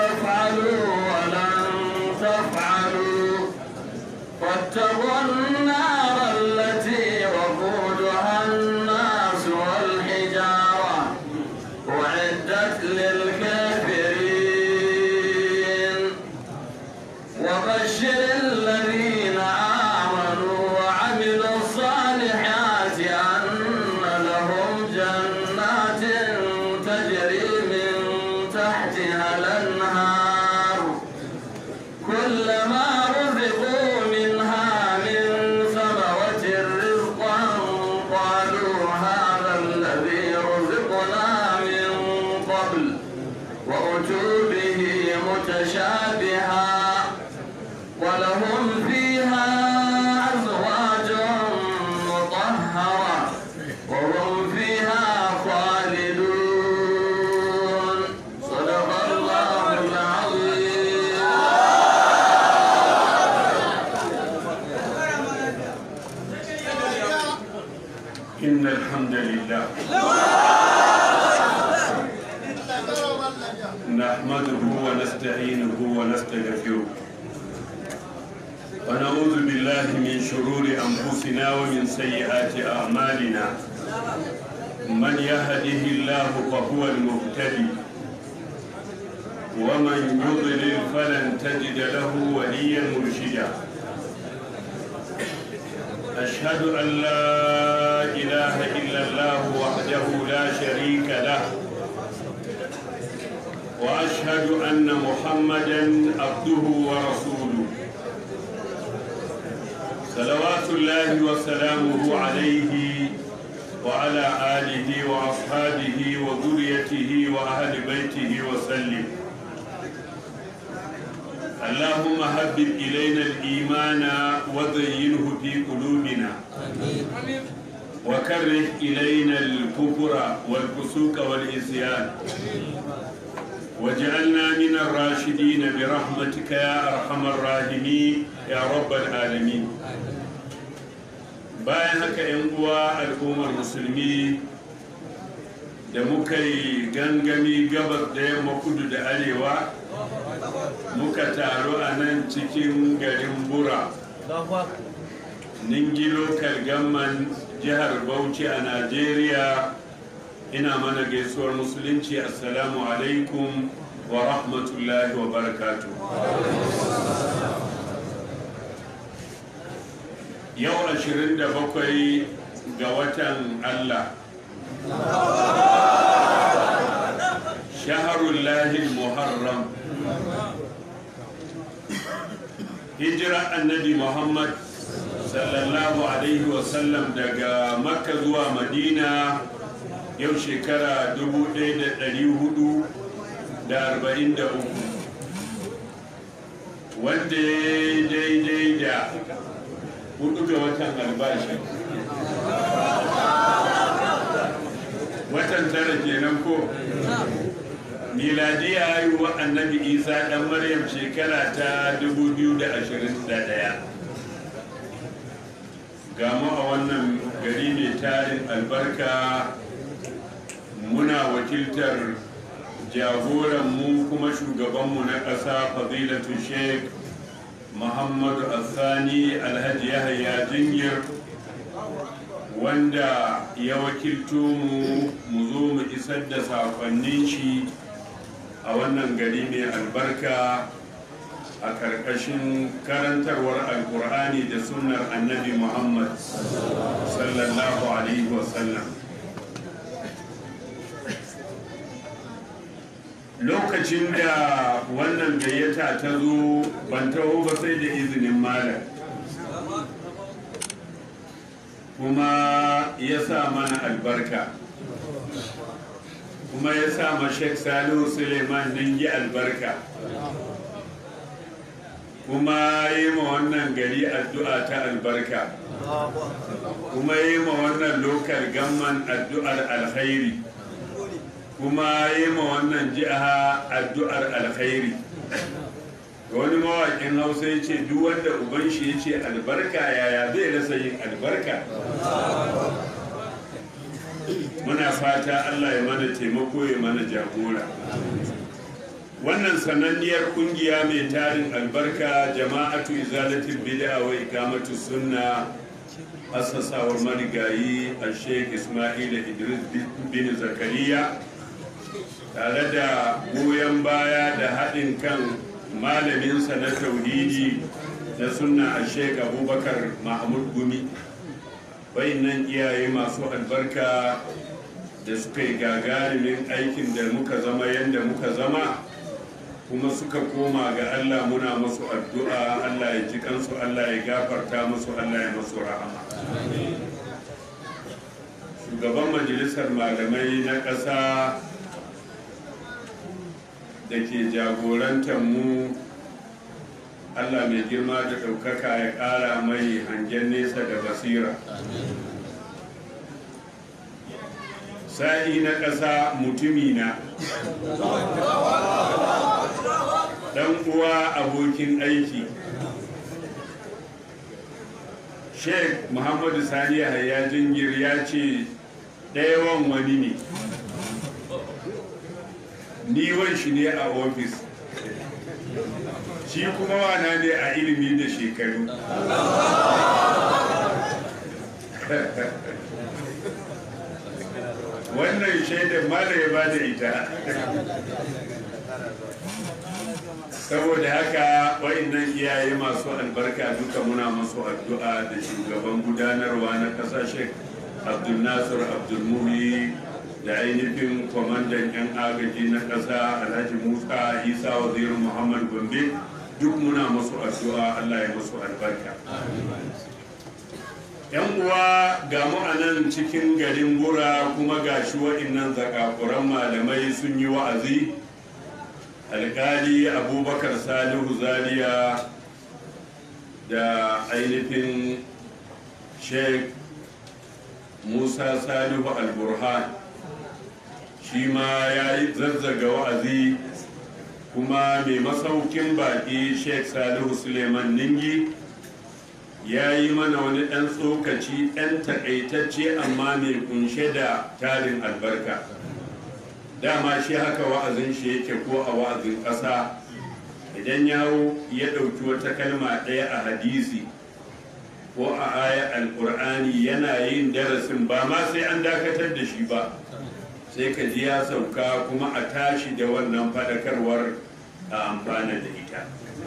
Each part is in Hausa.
تفعلوا ولن تفعلوا واتقوا النار التي وقودها الناس والحجارة أعدت للكافرين وبشر الذين آمنوا وعملوا الصالحات أن لهم جنات تجري من تحتها الأنهار كلما رزقوا منها من ثمرة رزقا قالوا هذا الذي رزقنا من قبل وأتوا به متشابها ولهم فيها أزواج مطهرة وهم فيها خالدون صدق الله العظيم إن الحمد لله نحمده ونستعينه ونستغفره ونعوذ بالله من شرور أنفسنا ومن سيئات أعمالنا من يهده الله فهو المهتدي ومن يضلل فلن تجد له وليا مرشدا أشهد أن لا إله إلا الله وحده لا شريك له وأشهد أن محمدا عبده ورسوله صلوات الله وسلامه عليه وعلى آله وأصحابه وذريته وأهل بيته وسلم اللهم حبب إلينا الإيمان وزينه في قلوبنا وكره إلينا الكفر والفسوق والعصيان واجعلنا من الراشدين برحمتك يا أرحم الراحمين يا رب العالمين bayan haka 'yan uwa al'ummar musulmi da muka yi gangami gabas da yamma kudu da arewa muka taru a nan cikin garin bura ningi local government jihar bauchi a najeriya ina mana gaisuwar musulunci assalamu alaikum wa rahmatullahi wa barakatu yau 27 ga watan allah shaharullahi muharram hijira annabi muhammad sallallahu alaihi wasallam daga makka zuwa madina yau shekara 1443 wanda ya daidai da hudu ga watan albashi watan tara kenan ko miladiya haihuwar annabi isa dan maryam shekara ta 2021 ga mu a wannan gari mai tarin albarka muna wakiltar jagoranmu kuma shugabanmu na ƙasa fadilatu sheikh muhammadu asani alhaji yahaya jingir wanda ya wakilto mu mu zo mu isar da sakonnin shi a wannan gari mai albarka a ƙarƙashin karantarwar alkur'ani da sunnar annabi muhammad sallallahu alaihi wasallam lokacin da wannan gayyata ta zo ban taho ba sai da izinin malam kuma ya sa mana albarka kuma ya sa ma Sheikh Salihu Suleiman ningi albarka kuma yi ma wannan gari addu'a ta albarka kuma yi ma wannan lokal gamman addu'ar alkhairi kuma yi ma wannan jiha addu'ar alkhairi wani mawaƙin hausa ya ce duk wanda uban shi ya ce albarka yaya zai rasa yin albarka muna fata allah ya mana taimako ya mana jagora wannan sananniyar kungiya mai tarin albarka jama'atu izalatul bid'a wa ikamatu sunna assasawar marigayi a sheikh ismail idris bin zakariya tare da goyon baya da haɗin kan malaminsa na tauhidi na sunna a sheikh abubakar mahmud gumi nan iyaye masu albarka da suka yi gagarumin aikin da muka zama yadda muka zama kuma suka koma ga Allah muna musu addu'a Allah ya ji kansu Allah ya gafarta musu Allah ya musu rahama shugaban majalisar malamai na ƙasa da ke jagorantar mu Allah mai girma da ɗaukaka ya ƙara mai hangen nesa da basira sa'i na ƙasa mutumina dan uwa abokin aiki sheikh muhammadu sani yahaya jingir ya ce ɗayawan wani ne niwan shi ne a ofis shi kuma wana ne a ilimi da shekaru wannan shaidar ma da ya ba da ita saboda haka wa'annan iyaye masu albarka duka muna masu addu'a da shugaban gudanarwa na kasashe abdul nasir abdul muhi da ainihin kwamandan yan agaji na ƙasa alhaji musa isa wazirin muhammad gombe duk muna masu addu'a allah ya masu albarka yan uwa ga mu a nan cikin garin gura kuma ga shi wa'annan zakakuran malamai sun yi wa'azi alkali abubakar salihu zaria da ainihin sheikh musa salihu alburhan shi ma ya yi zazzaga wa'azi kuma mai masaukin baki sheikh salihu suleiman ningi ya yi mana wani ɗan tsokaci ɗan takaitacce amma mai kunshe da tarin albarka dama shi haka wa'azin shi yake ko a wa'azin ƙasa idan yawo ya ɗauki wata kalma ɗaya a hadisi ko a aya alƙur'ani yana yin darasin ba ma sai an dakatar da shi ba sai ka ji ya sauka kuma a tashi da wannan faɗakarwar a amfana da ita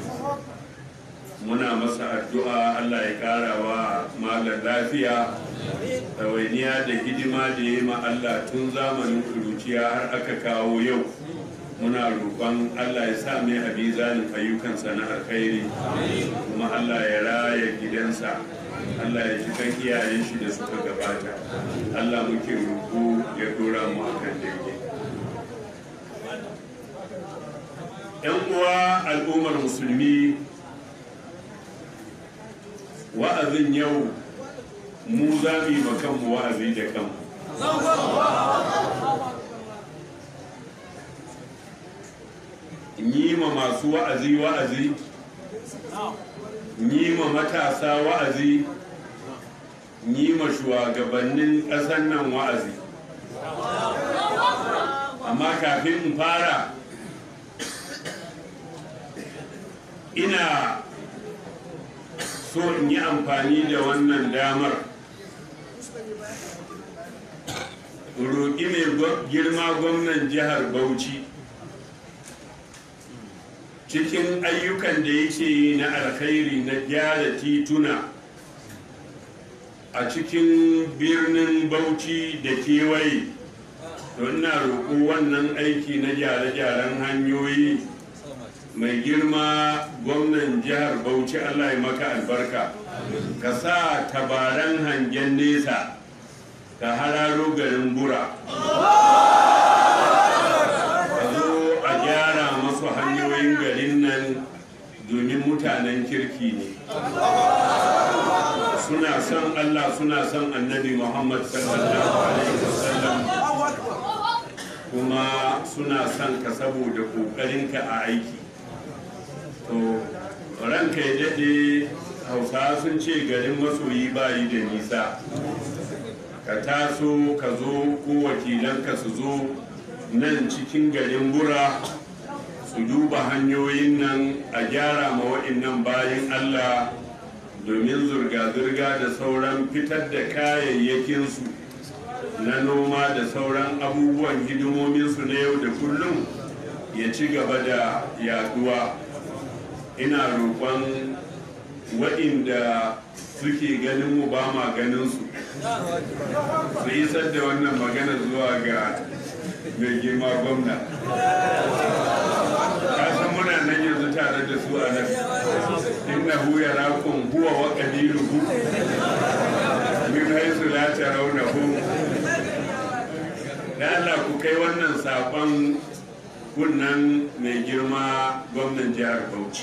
muna masa addu'a allah ya ƙara wa malar lafiya ɗawainiya da hidima da ya ma Allah tun zamanin kuruciya har aka kawo yau muna roƙon Allah ya sa mai a bizanin ayyukansa na alkhairi kuma Allah ya raya gidansa Allah ya ji kan iyayen shi da suka gabata Allah muke roƙo ya dora mu akan daidai ‘yan uwa al'ummar musulmi wa'azin yau mu za mu yi kanmu wa'azi da kanmu yi ma masu wa'azi wa'azi yi ma matasa wa'azi yi ma shugabannin ƙasar nan wa'azi amma kafin in fara ina so in yi amfani da wannan damar roƙi mai girma gwamnan jihar bauchi cikin ayyukan da yake yi na alkhairi na gyara tituna a cikin birnin bauchi da kewaye don na roƙo wannan aiki na gyare-gyaren hanyoyi mai girma gwamnan jihar bauchi allah ya maka albarka ka sa tabaran hangen nesa ka hararo garin bura ka zo a gyara masu hanyoyin garin nan domin mutanen kirki ne suna son allah suna son annabi muhammad sallallahu alaihi wasallam kuma suna son ka saboda ƙoƙarinka a aiki to ranka ya daɗe hausa sun ce garin masoyi bayi da nisa ka taso ka zo ko wakilanka su zo nan cikin garin bura su duba hanyoyin nan a gyara ma wa'innan bayan allah domin zurga-zurga da sauran fitar da kayayyakinsu na noma da sauran abubuwan hidimominsu na yau da kullum ya ci gaba da yaduwa ina roƙon waɗanda suke ganin mu ba ma ganin su su isar da wannan magana zuwa ga mai girma gwamna kasan muna nan yanzu tare da su a nan inna hu ya rakun huwa wa ƙabiluhu min haisu la tarawnahu da Allah ku kai wannan saƙon kunnan mai girma gwamnan jihar Bauchi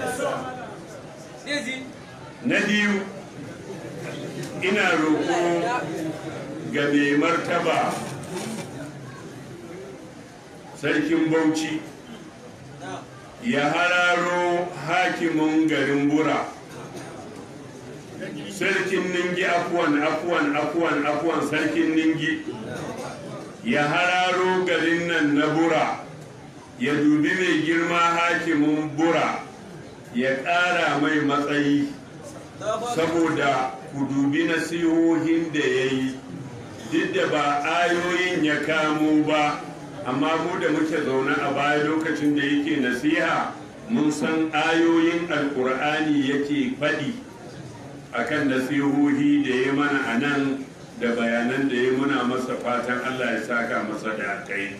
na biyu ina roƙo ga mai martaba sarkin bauchi ya hararo hakimin garin bura sarkin ningi afuwan afuwan afuwan afuwan sarkin ningi ya hararo garin nan na bura ya dubi mai girma hakimin bura ya ƙara mai matsayi saboda ku dubi nasihohin da ya yi duk da ba ayoyin ya kamo ba amma mu da muke zaune a baya lokacin da yake nasiha mun san ayoyin alkur'ani yake faɗi akan nasihohi da ya mana a nan da bayanan da ya muna masa fatan allah ya saka masa da kai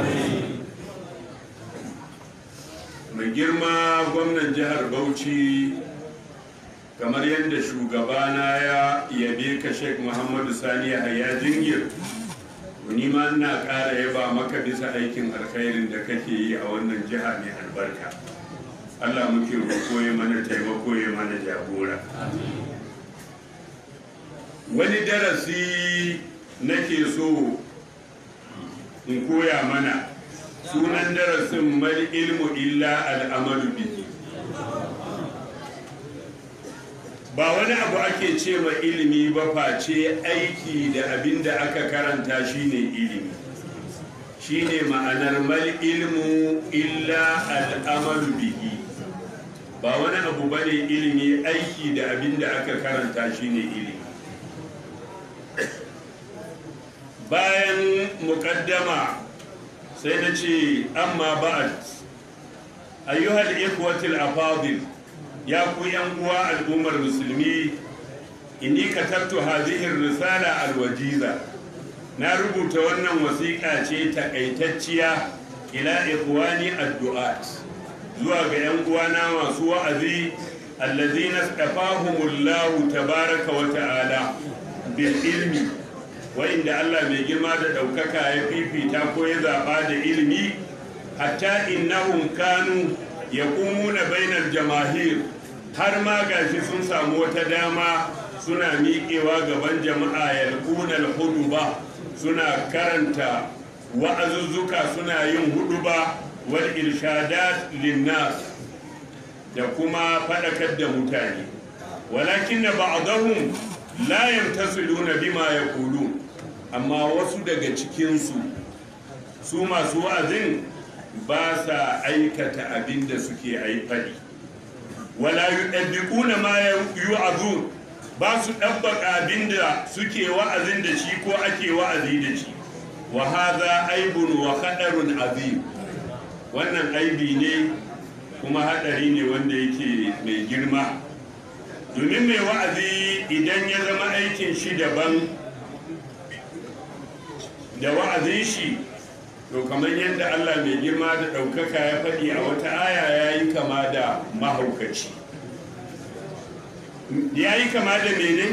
mai girma gwamnan jihar bauchi kamar yadda shugabana ya yabe ka sheik muhammadu sani ya jingir ni ma ina ƙara yaba maka bisa aikin alkhairin da kake yi a wannan jiha mai albarka allah muke roƙo ya mana taimako ya mana jagora wani darasi nake so in koya mana sunan darasin mal ilmu illa al'amalu bihi ba wani abu ake ce ma ilimi ba face aiki da abin da aka karanta shine ilimi shine ma'anar mal ilmu illa al'amalu bihi ba wani abu bane ilimi aiki da abin da aka karanta shine ilimi bayan muƙaddama sai na ce amma ba'ad ayyuhal ikwatil afadil ya ku yan uwa al'ummar musulmi inni katabtu hadhihi risala alwajiza na rubuta wannan wasiƙa ce takaitacciya ila ikhwani addu'at zuwa ga yan uwana masu wa'azi allazina stafahumullahu tabaraka wa ta'ala bil ilmi wa'inda Allah mai girma da ɗaukaka ya fifita ko ya zaɓa da ilimi hatta innahum kanu ya na bainar jamahir har ma gashi sun samu wata dama suna miƙewa gaban jama'a yalqunar huduba suna karanta wa'azuzzuka suna yin huduba wal irshadat linnas da kuma faɗakar da mutane walakin na ba'dahum la yamtasiluna bima yaqulun amma wasu daga cikinsu su masu wa'azin ba sa aikata abin da suke faɗi wala yuɗabbiquna ma yu'azun ba su ɗabbaka abin da suke wa'azin da shi ko ake wa'azi da shi wa hadha aibun wa khadarun azim wannan aibi ne kuma hadari ne wanda yake mai girma domin mai wa'azi idan ya zama aikin shi daban da wa'azin shi to kamar yadda Allah mai girma da ɗaukaka ya faɗi a wata aya ya yi kama da mahaukaci ya yi kama da mene?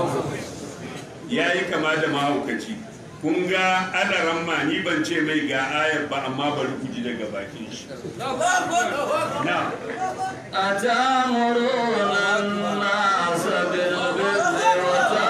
ya yi kama da mahaukaci kun ga adaran ma ni ban ce mai ga ayar ba amma bari ku ji daga bakin shi na أتأمرون الناس بالبر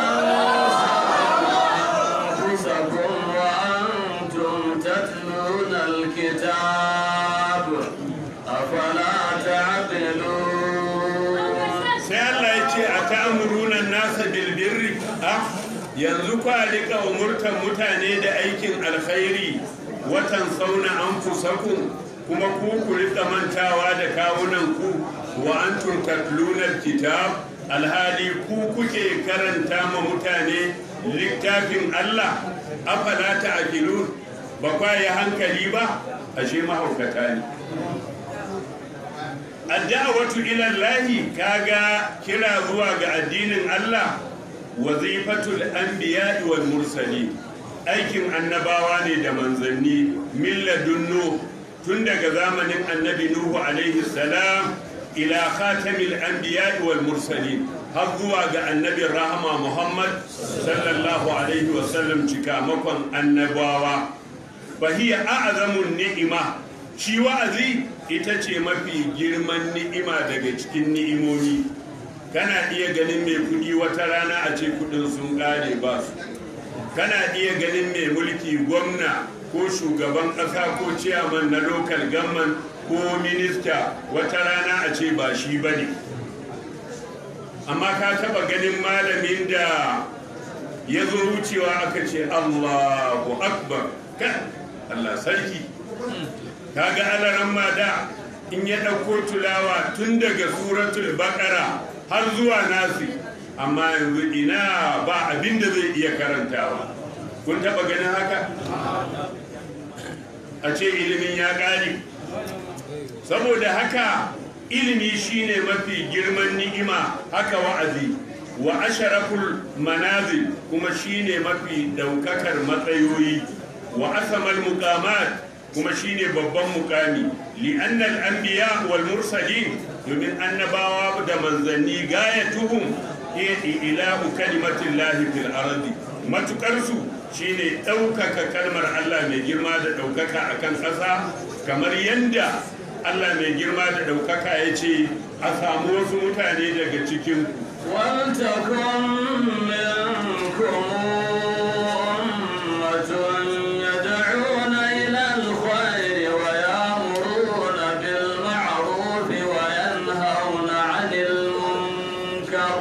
وتنسون أنفسكم وأنتم تتلون الكتاب أفلا تعقلون sai Allah ya ce a ta'amuruna nasa bilbirri a yanzu kwa rika umurtan mutane da aikin alkhairi watan sauna an fusakun kuma ku ku rika mantawa da kawunan ku wa antum tatluna kitab alhali ku kuke karanta ma mutane littafin Allah afala ta'qilun ba kwa yi hankali ba ashe mahaukata ne adda'awatu ila Allah kaga kira zuwa ga addinin Allah wazifatul anbiya'i wal mursalin aikin annabawa ne da manzanni milladun nuh tun daga zamanin annabi nuhu alaihi salam ila khatamil anbiya'i wal mursalin har zuwa ga annabin rahama muhammad sallallahu alaihi wasallam cikamakon annabawa fahiya a'zamun ni'ima shi wa'azi ita ce mafi girman ni'ima daga cikin ni'imomi kana iya ganin mai kudi wata rana a ce kudin sun kare ba su kana iya ganin mai mulki gwamna ko shugaban ƙasa ko ciyaman na local government ko minista wata rana a ce ba shi ba ne amma ka taba ganin malamin da ya zo wucewa aka ce allahu akbar ka allah sarki ka ga alaran da in ya ɗauko tulawa tun daga suratul baƙara har zuwa nasi amma yanzu ina ba abin da zai iya karantawa kun taba ganin haka a ce ilimin ya ƙare saboda haka ilimi shine mafi girman ni'ima haka wa'azi wa asharaful manazil kuma shine mafi daukakar matsayoyi wa asamal muqamat kuma shine babban mukami li'annal anbiya wal mursalin domin annabawa da manzanni gayatuhum hiya ilahu kalimatillahi fil ardi matukarsu shine ɗaukaka kalmar Allah mai girma da ɗaukaka akan ƙasa kamar yadda Allah mai girma da ɗaukaka ya ce a samu wasu mutane daga cikin ولتكن منكم أمة يدعون إلى الخير ويأمرون بالمعروف وينهون عن المنكر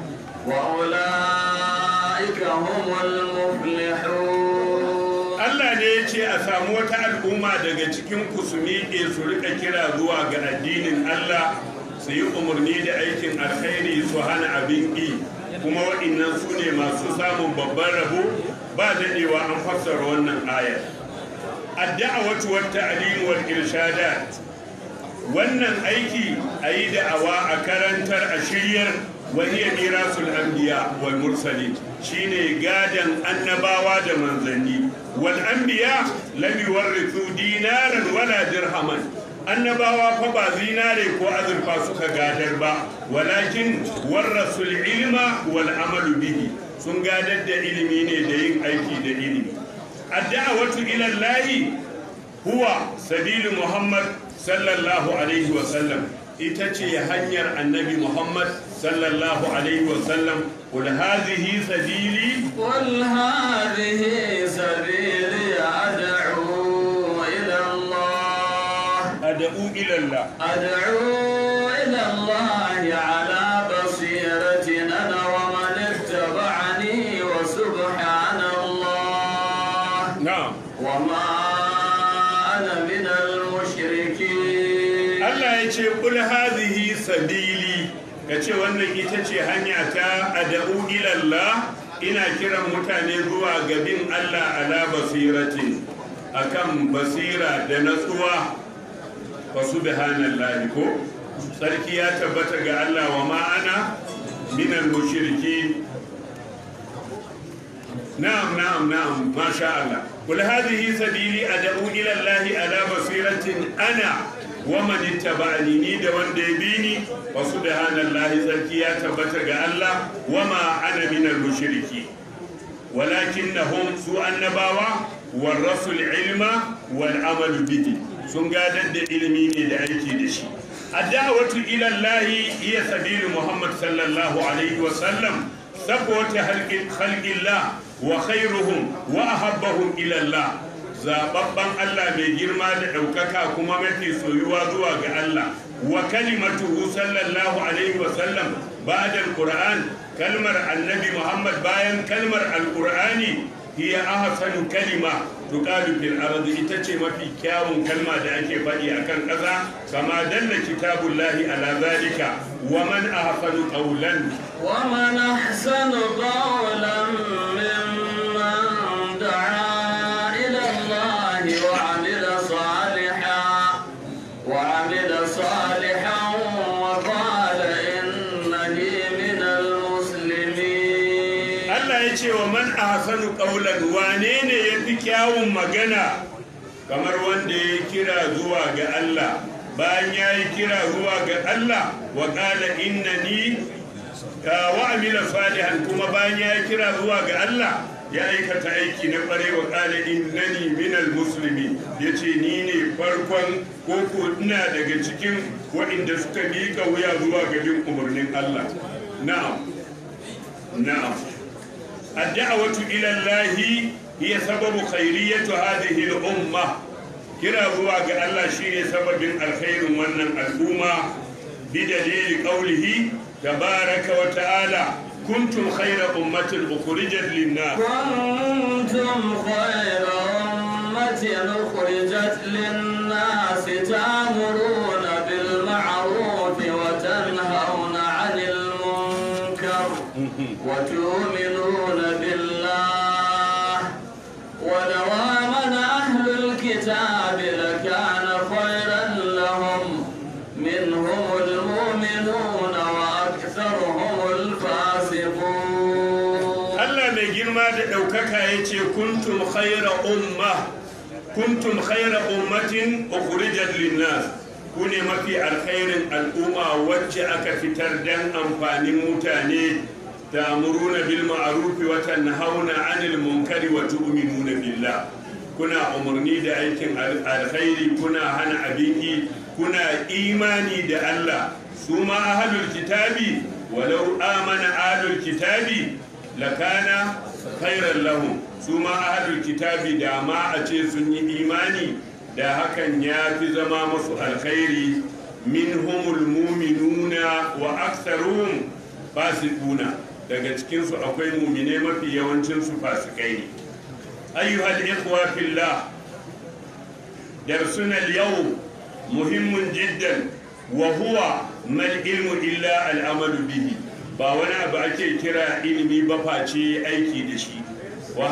وأولئك هم المفلحون Allah ne ya ce a samu wata al'umma daga cikin ku su miƙe su rika kira zuwa ga addinin Allah su yi umarni da aikin alkhairi su hana abin ƙi kuma waɗannan su ne masu samun babban rabo ba daɗewa an fassara wannan ayar adda'awatu wat ta'lim wal irshadat wannan aiki a yi da'awa a karantar a shiryar wahiyar mirasul anbiya wal mursalin shine gadan annabawa da manzanni wal anbiya lam yuwarrithu dinaran wala dirhaman annabawa fa ba zinare ko azurfa suka gadar ba walakin warrasul ilma wal amalu bihi sun gadar da ilimi ne da yin aiki da ilimi ad-da'watu ila Allah huwa sabilu Muhammad sallallahu alaihi wa sallam ita ce hanyar annabi Muhammad sallallahu alaihi wa sallam qul hadhihi sabili قل هذه سبيلي أدعو إلى الله ad'u ila Allah أدعو إلى الله على بصيرة أنا ومن اتبعني وسبحان الله na'am وما أنا من المشركين Allah ya ce kul hadhihi sabili kace wannan ita ce hanya ta ad'u ila Allah ina kiran mutane zuwa ga bin Allah ala basiratin akan basira da natsuwa fa subhanallahi ko sarki ya tabbata ga Allah wa ma ana minal mushrikin نعم نعم نعم ما شاء الله قل هذه سبيلي أدعو إلى الله على بصيرة أنا ومن اتبعني ني da wanda ya bi ni wa subhanallahi sarki ya tabbata ga Allah wama ana minal mushriki walakinnahum su annabawa warasul ilma wal amalu bihi sun gadar da ilimi ne da aiki da shi الدعوة إلى الله هي سبيل محمد صلى الله عليه وسلم صفوة خلق خلق الله وخيرهم وأحبهم إلى الله zababban Allah mai girma da ɗaukaka kuma mafi soyuwa zuwa ga Allah wa kalimatuhu sallallahu alaihi wa sallam ba'da alquran kalmar annabi Muhammad bayan kalmar alqurani hiya ahsanu kalima tuqalu fil ardi ita ce mafi kyawun kalma da ake faɗi akan ƙasa kama dalla kitabullahi ala zalika wa man ahsanu qawlan ومن أحسن قولا ممن دعا إلى الله وعمل صالحا وعمل صالحا وقال إنني من المسلمين Allah ya ce wa man ahsanu qawlan wane ne yafi kyawun magana kamar wanda ya kira zuwa ga Allah bayan ya yi kira zuwa ga Allah wa qala innani ka wa amila salihan kuma bayan ya yi kira zuwa ga Allah ya aikata aiki na kware wa qala innani minal muslimi yace ni ne farkon koko ina daga cikin waɗanda suka miƙa wuya zuwa ga bin umarnin Allah na'am na'am الدعوة إلى الله هي سبب خيرية هذه الأمة كرا هو الله شيء سبب الخير من الأمة بدليل قوله تبارك وتعالى كنتم خير أمة أخرجت للناس كنتم خير أمة أخرجت للناس تأمرون بالمعروف وتنهون عن المنكر وتؤمنون بالله ولو آمن أهل الكتاب لكان خيرا لهم منهم المؤمنون وأكثرهم الفاسقون Allah mai girma da ɗaukaka ya ce kuntum khaira umma kuntum khaira ummatin ukhrijat linnas ku ne mafi alkhairin al'umma wacce aka fitar dan amfanin mutane ta'muruna bil ma'ruf wa tanhauna 'anil munkari wa tu'minuna billah kuna umarni da aikin al- alkhairi kuna hana abinki kuna imani da Allah su ma ahlul kitabi walau amana ahlul kitabi lakana khairan lahum su ma ahlul kitabi da ma a ce sun yi imani da hakan ya fi zama masu alkhairi minhumul muminuna wa aktharuhum fasiquna daga cikinsu akwai mumine mafi yawancinsu fasikai ne ayyuhal ikhwa fillah درسنا اليوم مهم جدا وهو ما العلم إلا العمل به ba wani abu ake kira ilimi ba face aiki da shi wa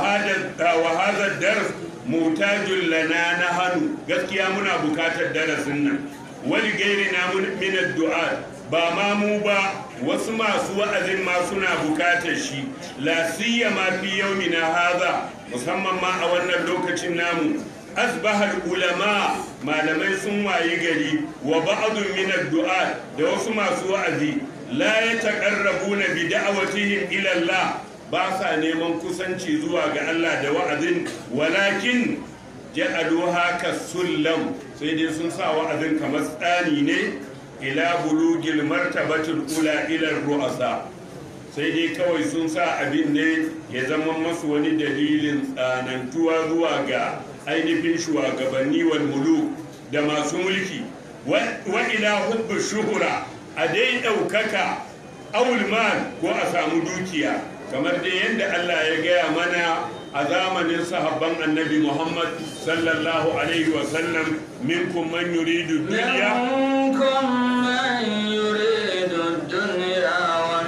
hada dars mutajun lana na hannu gaskiya muna bukatar darasin nan wani gairi na min addu'a ba ma mu ba wasu masu wa'azin ma suna bukatar shi la siyama fi yaumina haza musamman ma a wannan lokacin namu asbahar ulama malamai sun wayi gari wa ba'adun min addu'a da wasu masu wa'azi la yataqarrabuna bi da'watihim ila Allah ba sa neman kusanci zuwa ga Allah da wa'azin walakin ja'aluha kasullam sai dai sun sa wa'azin kamar tsani ne ila bulugil martabatul ula ila ru'asa sai dai kawai sun sa abin ne ya zama masu wani dalilin tsanantuwa zuwa ga ainihin shugabanni wal muluk da masu mulki wa ila hubbu shuhura a dai ɗaukaka awul mal ko a samu dukiya kamar dai yadda Allah ya gaya mana a zamanin sahabban annabi Muhammad sallallahu alaihi wa sallam minkum man yuridu dunya منكم من يريد الدنيا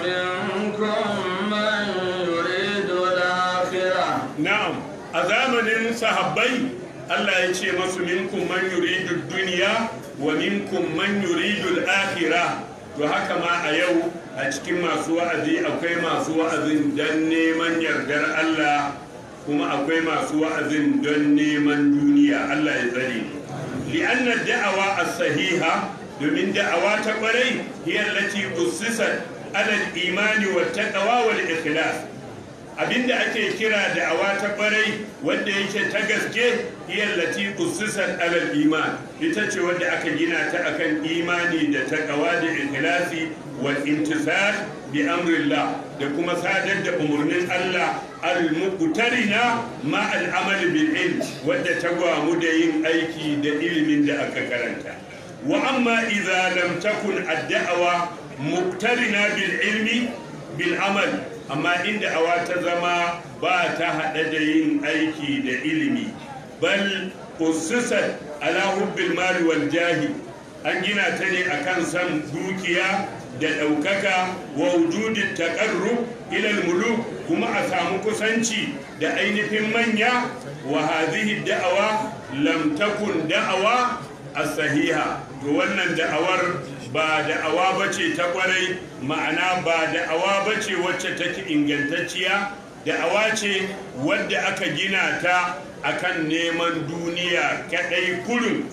ومنكم من يريد الآخرة na'am a zamanin sahabbai Allah ya ce masu minkum man yuridu dunya wa minkum man yuridu al-akhirah to haka ma a yau a cikin masu wa'azi akwai masu wa'azin don neman yardar Allah kuma akwai masu wa'azin don neman duniya Allah ya tsare li'anna da'awa as-sahiha domin da'awa ta kwarai hiya allati ussisat ala al-imani wa taqwa wal ikhlas abinda ake kira da'awa ta kwarai wanda yake ta gaske hiyallati ussisat alal iman ita ce wanda aka gina ta akan imani da taqwa da ikhlasi wal intisar bi amrillah da kuma sadar da umurnin Allah al muqtarina ma al amal bil ilm wanda ta gwamu da yin aiki da ilimin da aka karanta wa amma idza lam takun ad-da'wa muqtarina bil ilmi bil amal amma inda awa ta zama ba ta haɗe da yin aiki da ilimi bal ussisat ala hubbil mali wal jahi an gina ta ne akan san dukiya da ɗaukaka wa wujudin taƙarru ilal muluk kuma a samu kusanci da ainihin manya wa hadhihi da'awa lam takun da'awa as-sahiha to wannan da'awar ba da'awa bace ta kwarai ma'ana ba da'awa bace wacce take ingantacciya da'awa ce wadda aka gina ta akan neman duniya kadai kurin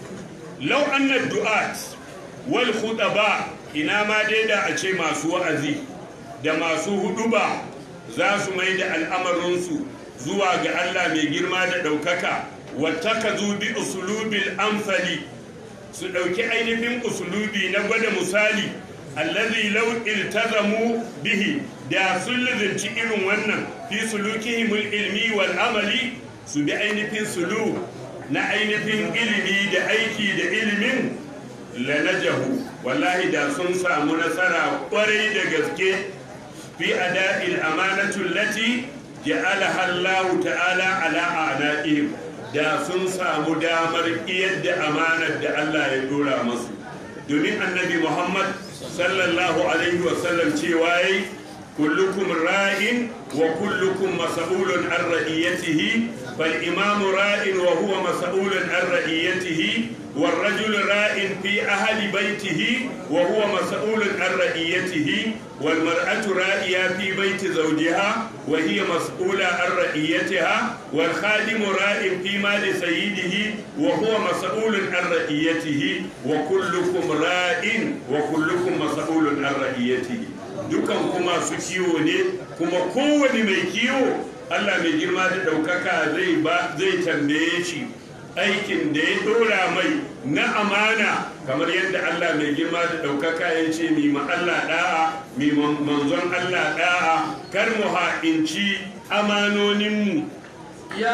law anna du'at wal khutaba ina ma dai da a ce masu wa'azi da masu huduba za su mai da al'amarinsu zuwa ga Allah mai girma da ɗaukaka wata ka bi usulubil amsali su ɗauki ainihin usulubi na gwada misali allazi law iltazamu bihi da sun lizinci irin wannan fi sulukihimul ilmi wal amali su bi ainihin sulu na ainihin ilimi da aiki da ilimin lanajahu wallahi da sun samu nasara kwarai da gaske fi ada'il amanatu lati ja'alaha Allah ta'ala ala a'naqihim da sun samu damar yadda amanar da Allah ya dora masu domin annabi Muhammad sallallahu alaihi wa sallam cewa yayi kullukum ra'in wa kullukum mas'ulun an ra'iyatihi fal imamu ra'in wa huwa mas'ulun an ra'iyatihi والرجل راء في أهل بيته وهو مسؤول عن رعيته والمرأة رائية في بيت زوجها وهي مسؤولة عن رعيتها والخادم راء في مال سيده وهو مسؤول عن رعيته وكلكم راء وكلكم مسؤول عن رعيته dukan kuma su kiwo ne kuma kowane mai kiwo Allah mai girma da ɗaukaka zai tambaye shi aikin da ya dora mai na amana kamar yadda Allah mai girma da ɗaukaka ya ce mi ma Allah ɗa'a mi manzon Allah ɗa'a kar mu ha'inci amanoninmu ya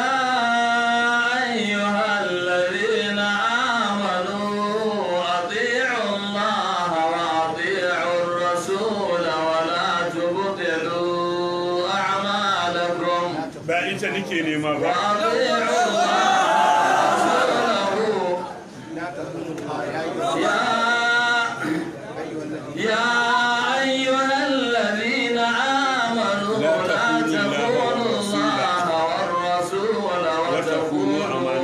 ayyuhal ladina amanu ati'u Allah wa ati'u ar-rasul wa la tubtilu a'malakum ba ita nake nema ba wa ati'u Allah يا أيها الذين آمنوا لا تخونوا الله والرسول وتخونوا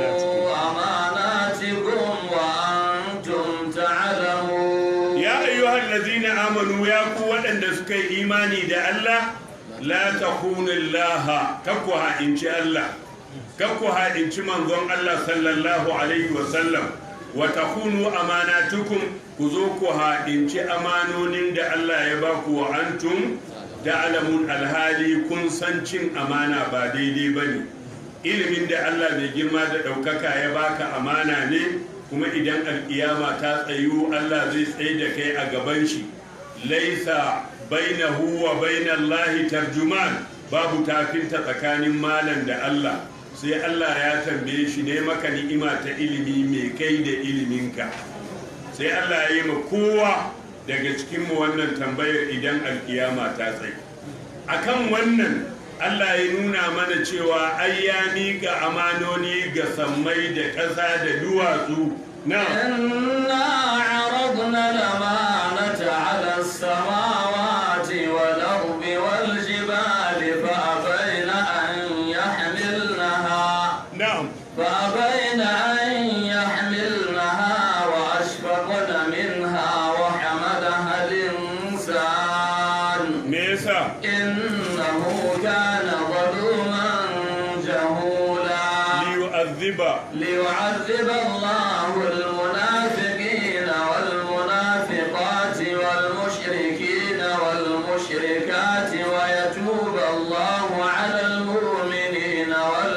أماناتكم وأنتم تعلمون يا أيها الذين آمنوا يا قوة أن سكي إيماني دا الله لا تخونوا الله ككوها إن شاء الله ككوها إن شاء منظم الله صلى الله عليه وسلم وتخونوا أماناتكم ku zo ku haɗinci amanonin da Allah ya ba ku wa antum da alamun alhali kun san cin amana ba daidai ba ne ilimin da Allah mai girma da ɗaukaka ya baka amana ne kuma idan alƙiyama ta tsayu Allah zai tsaye da kai a gaban shi laisa bainahu wa bainallahi tarjuman babu tafinta tsakanin malam da Allah sai Allah ya tambaye shi ne maka ni'ima ta ilimi mai kai da iliminka sai Allah ya yi ma kowa daga cikinmu wannan tambayar idan alkiyama ta tsaye akan wannan Allah ya nuna mana cewa ai ya miƙa amanoni ga sammai da ƙasa da duwatsu na إنا عرضنا الأمانة على السماوات والأرض والجبال فأبين أن يحملنها na'am فأبين أن يحملنها وأشفقن منها وحملها الإنسان me yasa إنه كان ظلوما جهولا liyu'azziba ليعذب الله المنافقين والمنافقات والمشركين والمشركات ويتوب الله على المؤمنين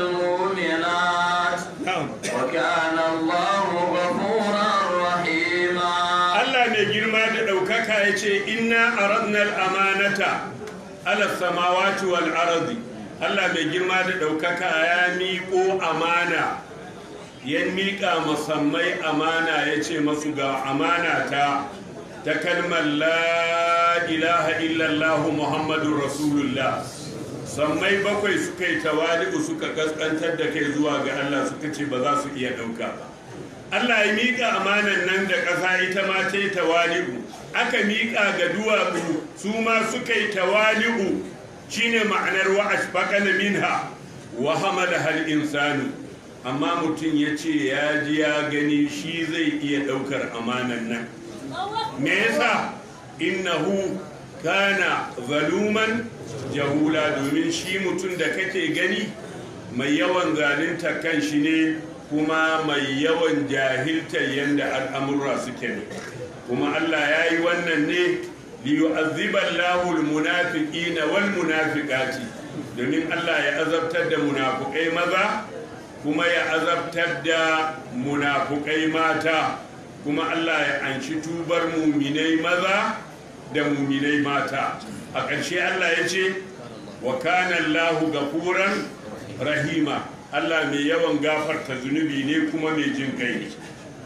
والمؤمنات na'am وكان الله غفورا رحيما Allah mai girma da ɗaukaka ya ce inna aradna amanata ala samawati wal ardi Allah mai girma da ɗaukaka ya miƙo amana ya miƙa musammai amana ya ce masu ga amana ta ta kalmar la ilaha illallah muhammadun rasulullah sammai bakwai suka yi tawali'u suka kaskantar da kai zuwa ga Allah suka ce ba za su iya ɗauka ba Allah ya miƙa amanan nan da ƙasa ita ma ta yi tawali'u aka miƙa ga duwatsu su ma suka yi tawali'u shine ma'anar wa ashfaqana minha wa hamala hal insanu amma mutum ya ce ya ji ya gani shi zai iya ɗaukar amanan nan me yasa innahu kana zaluman jahula domin shi mutum da kake gani mai yawan zalunta kan shi ne kuma mai yawan jahiltar yadda al'amurra suke ne kuma Allah ya yi wannan ne liyu'azziba Allahu al-munafiqina wal munafiqati domin Allah ya azabtar da munafukai maza kuma ya azabtar da munafukai mata kuma Allah ya anshi tubar muminai maza da muminai mata a ƙarshe Allah ya ce wa kana Allahu gafuran rahima Allah mai yawan gafarta zunubi ne kuma mai jin kai ne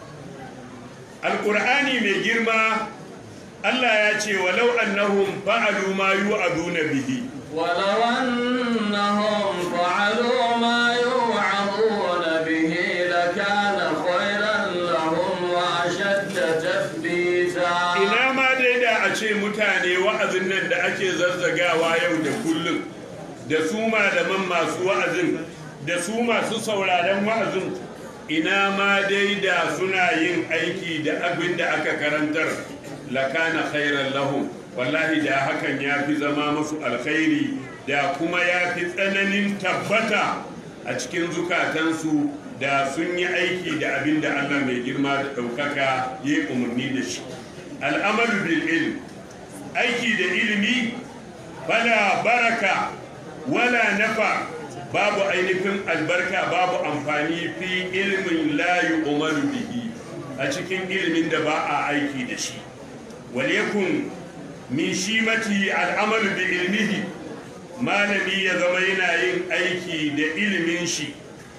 alƙur'ani mai girma Allah ya ce walau annahum fa'alu ma yu'aduna bihi ولو أنهم فعلوا ما يوعظون به لكان خيرا لهم وأشد تثبيتا ina ma dai da a ce mutane wa'azin nan da ake zazzagawa yau da kullum da su malaman masu wa'azin da su masu sauraron wa'azin ina ma dai da suna yin aiki da abin da aka karantar lakana khairan lahum wallahi da hakan ya fi zama musu alkhairi da kuma ya fi tsananin tabbata a cikin zukatansu da sun yi aiki da abin da allah mai girma da ɗaukaka ya yi umarni da shi al'amalu bil ilm aiki da ilimi fala baraka wala nafa babu ainihin albarka babu amfani fi ilmin la yu'malu bihi a cikin ilimin da ba a aiki da shi walekun min shimati al'amalu bi ilmihi malami ya zama yana yin aiki da ilimin shi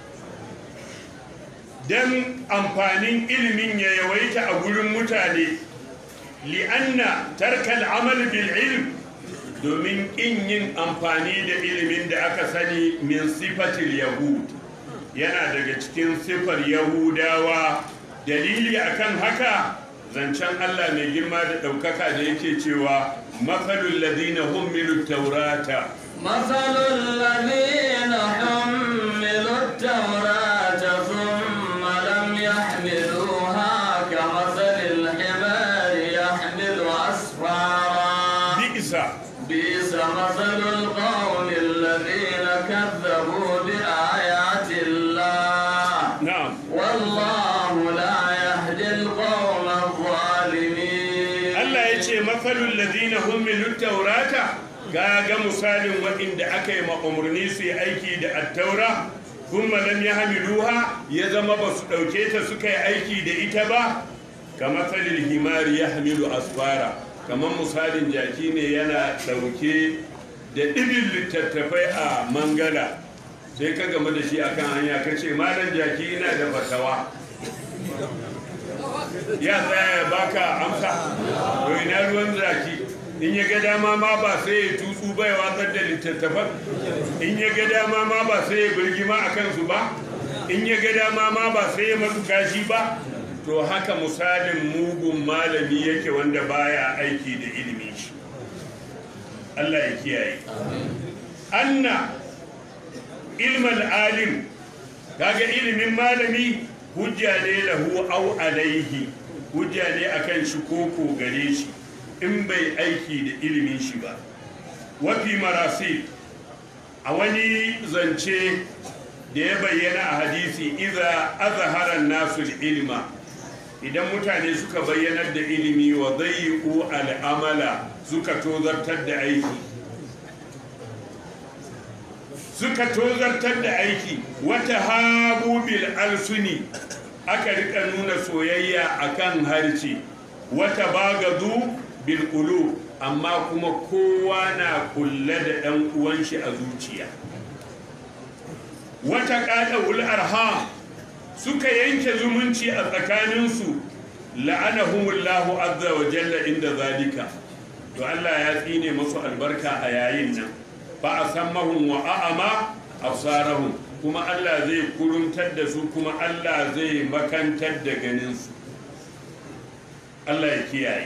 don amfanin ilimin ya yawaita a gurin mutane li'anna tarkal amal bil ilm domin in yin amfani da ilimin da aka sani min sifatil yahud yana daga cikin sifar yahudawa dalili akan haka zancen Allah mai girma da ɗaukaka da yake cewa mafalul ladina hummilu taurata مثل الذين حملوا التوراة ثم لم يحملوها كمثل الحمار يحمل أسفارا bi'sa بئس مثل القوم الذين كذبوا بآيات الله na'am والله لا يهدي القوم الظالمين Allah ya ce mafalul ladina hummilu taurata ga ga misalin waɗanda aka yi umarni su yi aiki da attaura kuma lam ya hamiluha ya zama ba su ɗauke ta suka yi aiki da ita ba kamar falil himari ya hamilu asfara kamar misalin jaki ne yana ɗauke da ɗibin littattafai a mangala sai ka game da shi akan hanya ka ce malam jaki ina da fatawa ya tsaya ya baka amsa to ina ruwan zaki in ya ga dama ma ba sai ya tutsu ba ya watsar da littattafan in ya ga dama ma ba sai ya birgima a kansu ba in ya ga dama ma ba sai ya masu kashi ba to haka misalin mugun malami yake wanda baya aiki da ilimin shi Allah ya kiyaye anna ilmal alim kaga ilimin malami hujja ne lahu au alaihi hujja ne akan shi koko gare shi in bai aiki da ilimin shi ba wafi marasi a wani zance da ya bayyana a hadisi iza azharan nasu ilma idan mutane suka bayyanar da ilimi wa zai'u al'amala suka tozartar da aiki suka tozartar da aiki wata habu bil alsuni aka rika nuna soyayya akan harce wata bagadu bil qulub amma kuma kowa na kulle da ɗan uwan shi a zuciya wata qadawul arham suka yanke zumunci a tsakaninsu la'anahumullahu azza wa jalla inda zalika to Allah ya tsine masu albarka a yayin nan fa asammahum wa a'ama absarahum kuma Allah zai kuruntar da su kuma Allah zai makantar da ganinsu Allah ya kiyaye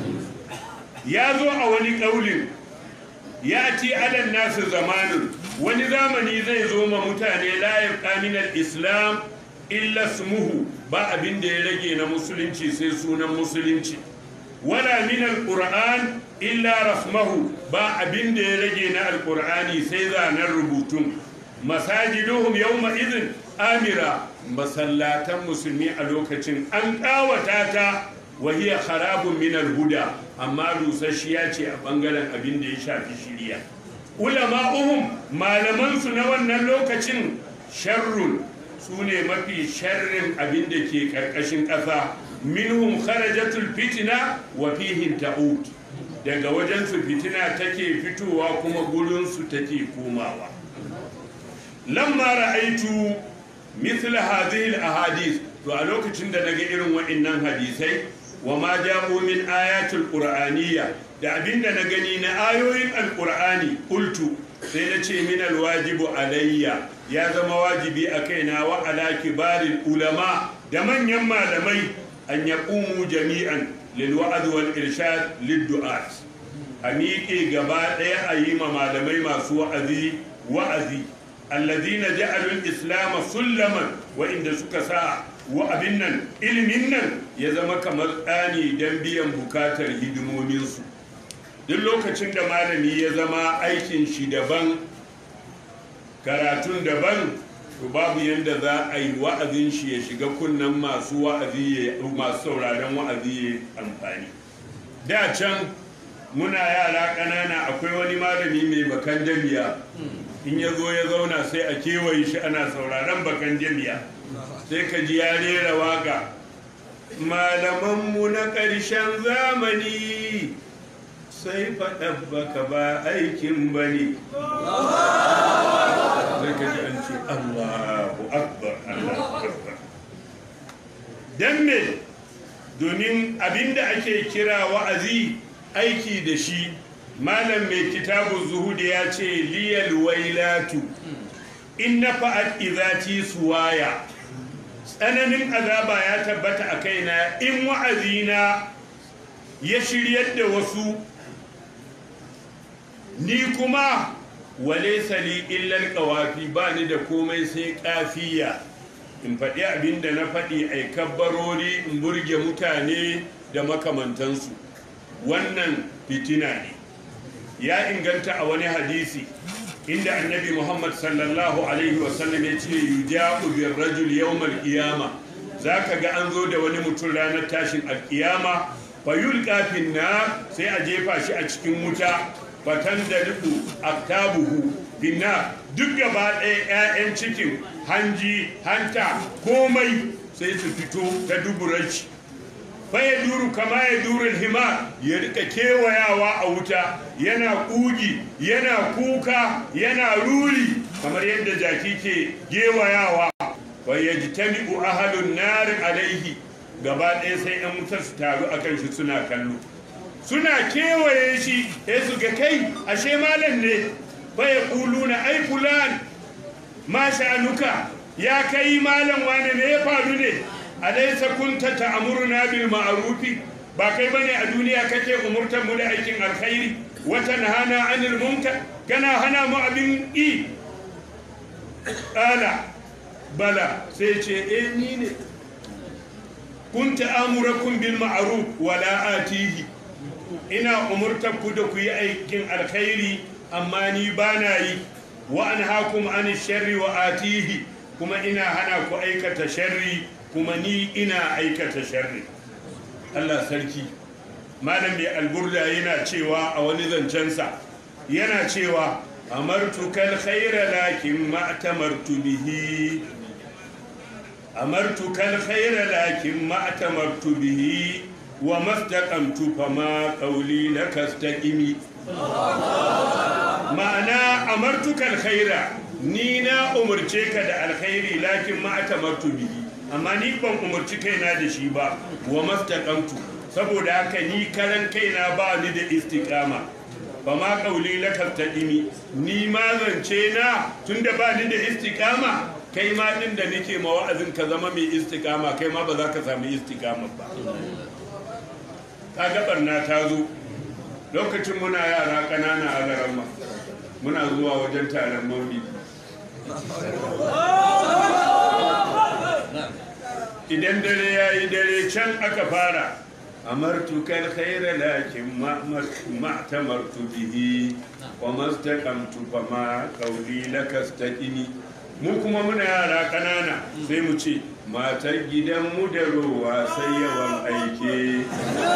ya zo a wani ƙaulin ya ci alan nasu zamanin wani zamani zai zo ma mutane layar ƙaminar islam illa smuhu ba abin da ya rage na musulunci sai sunan musulunci wala min alquran illa rasmahu ba abin da ya rage na alqur'ani sai zanen rubutun masajiduhum yawma idhin amira masallatan musulmi a lokacin an kawata ta wahiya harabun min alhuda amma rusasshiya ce a bangaren abin da ya shafi shiriya ulama'uhum malaman su na wannan lokacin sharrun su ne mafi sharrin abin da ke karkashin ƙasa minhum kharajatul fitina wa fihim ta'ud daga wajen su fitina take fitowa kuma gurin su take komawa lamma ra'aitu mithla hadhihi al-ahadith to a lokacin da naga irin waɗannan hadisai wa ma ja'u min ayatul qur'aniyya da abinda na gani na ayoyin alqur'ani qultu sai na ce min alwajibu alayya ya zama wajibi a kaina wa ala kibaril ulama da manyan malamai an yaqumu jami'an lil wa'd wal irshad lid du'at a miƙe gaba ɗaya a yi ma malamai masu wa'azi wa'azi alladhina ja'alul islam sullaman wa inda suka sa wa abin nan ilimin nan ya zama kamar tsani don biyan bukatar hidimominsu duk lokacin da malami ya zama aikin shi daban karatun daban to babu yadda za a yi wa'azin shi ya shiga kunnen masu wa'azi masu sauraron wa'azi ya amfani da can muna yara ƙanana akwai wani malami mai bakan jami'a in ya zo ya zauna sai a kewaye shi ana sauraron bakan jami'a sai ka ji ya rera waka malamanmu na ƙarshen zamani sai faɗa baka ba aikin ba ne sai ka ji an ce allahu akbar allahu akbar don me domin abinda ake kira wa'azi aiki da shi malam mai kitabun zuhudu ya ce liyal wailatu in na fa'ad izati suwaya tsananin azaba ya tabbata a kaina in wa'azina ya shiryar da wasu ni kuma wale sali illal kawafi ba ni da komai sai kafiya in faɗi abin da na faɗi a kabbarori in burge mutane da makamantansu wannan fitina ne ya inganta a wani hadisi inda annabi muhammad sallallahu alaihi wasallam ya ce yuja'u bir rajul yawmal qiyama zaka ga an zo da wani mutum ranar tashin alkiyama fayul kafin na sai a jefa shi a cikin wuta fatan da duku aktabuhu binna duk gaba ɗaya 'ya'yan cikin hanji hanta komai sai su fito ta duburar shi ya duru kama ya duru hima ya rika kewayawa a wuta yana kugi yana kuka yana ruri kamar yadda jaki ke gewayawa wa yajtami'u ahlun nar alaihi gaba ɗaya sai yan wutar su taru akan shi suna kallo suna kewaye shi sai su ga kai ashe malam ne fa yaquluna ai fulan ma sha'anuka ya kai malam wane ne ya faru ne alaysa kunta ta'muruna bil ma'rufi ba kai bane a duniya kake umurtar mu da aikin alkhairi wa tanhana 'anil munkar kana hana mu abin i qala bala sai ce eh ni ne kunta amurakum bil ma'ruf wa la atihi ina umurtar ku da ku yi aikin alkhairi amma ni bana yi wa anhaakum 'anil sharri wa atihi kuma ina hana ku aikata sharri kuma ni ina aikata sharri Allah sarki malam mai alburda yana cewa a wani zancensa yana cewa amartu kal khaira lakin ma tamartu bihi amartu kal khaira lakin ma tamartu bihi wa mastaqamtu fama qawli lakastaqimi ma'ana amartu kal khaira ni na umurce ka da alkhairi lakin ma tamartu bihi amma ni ban umarci kaina da shi ba wa mastaqamtu saboda haka ni karan kaina ba ni da istiqama ba ma kauli laka taqimi ni ma zance na tunda ba ni da istiqama kai ma din da nake ma wa'azin ka zama mai istiqama kai ma ba za ka samu istiqama ba kaga barna ta zo lokacin muna yara ƙanana a garamma muna zuwa wajen taron maulidi idan dare ya yi dare can aka fara amartu kal khaira lakin ma tamartu bihi wa mastaqamtu fa ma qawli lakastaqini mu kuma muna yara kanana sai mu ce matar gidan mu da rowa sai yawan aike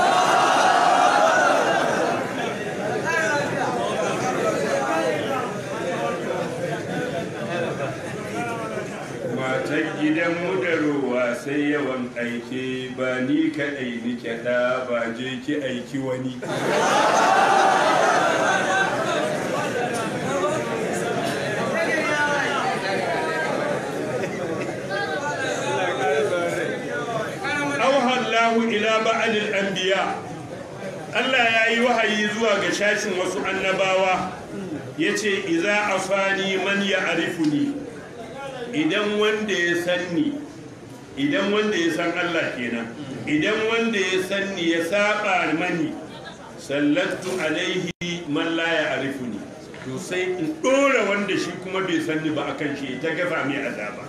matar gidanmu da ruwa sai yawan aike ba ni kaɗai ni kyaɗa ba je ki aiki wani auhallahu ila ba'alil anbiya Allah ya yi wahayi zuwa ga shashin wasu annabawa ya ce iza afani man ya arifuni idan wanda ya san ni idan wanda ya san Allah kenan idan wanda ya san ni ya saba mani sallatu alaihi man la ya arifuni to sai in dora wanda shi kuma bai san ni ba akan shi ta gaza mai azaba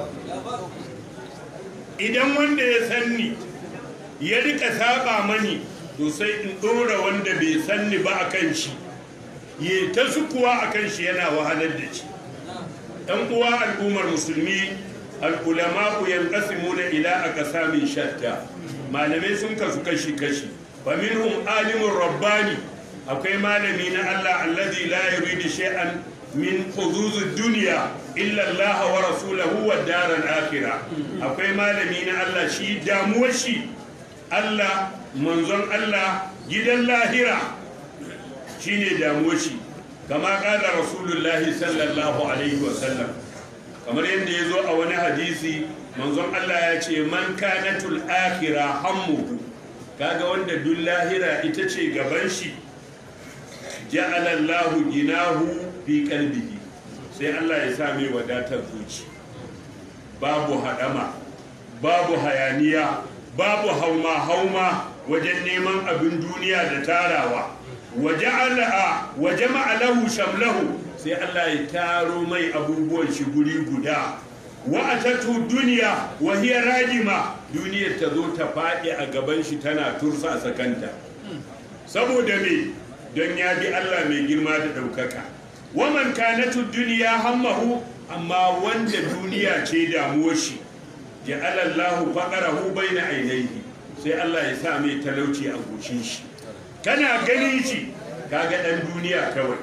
idan wanda ya san ni ya rika saba mani to sai in dora wanda bai san ni ba akan shi ya ta sukuwa akan shi yana wahalar da shi ɗan uwa al'ummar musulmi al'ulama ku yanqasimuna ila aqsamin shatta malamai sun kasu kashi kashi fa minhum alimun rabbani akwai malami na Allah alladhi la yuridu shay'an min huzuzud dunya illa Allah wa rasulahu wa daral akhirah akwai malami na Allah shi damuwar shi Allah manzon Allah gidan lahira shine damuwar shi kama kala rasulullahi sallallahu alaihi wasallam kamar yadda ya zo a wani hadisi manzon Allah ya ce man kanatul akhira hammuhu kaga wanda duk lahira ita ce gaban shi ja'ala Allahu ginahu fi qalbihi sai Allah ya sa mai wadatar zuci babu hadama babu hayaniya babu hauma hauma wajen neman abin duniya da tarawa wa jama'a lahu shamlahu sai Allah ya taro mai abubuwan shi guri guda wa atatu duniya wa hiya rajima duniyar ta zo ta faɗi a gaban shi tana tursa sakanta saboda me don ya bi Allah mai girma da ɗaukaka wa man kanatu duniya hammahu amma wanda duniya ce damuwar shi ja'ala Allahu faqarahu baina ainihi sai Allah ya sa mai talauci a goshin shi kana ganin shi kaga dan duniya kawai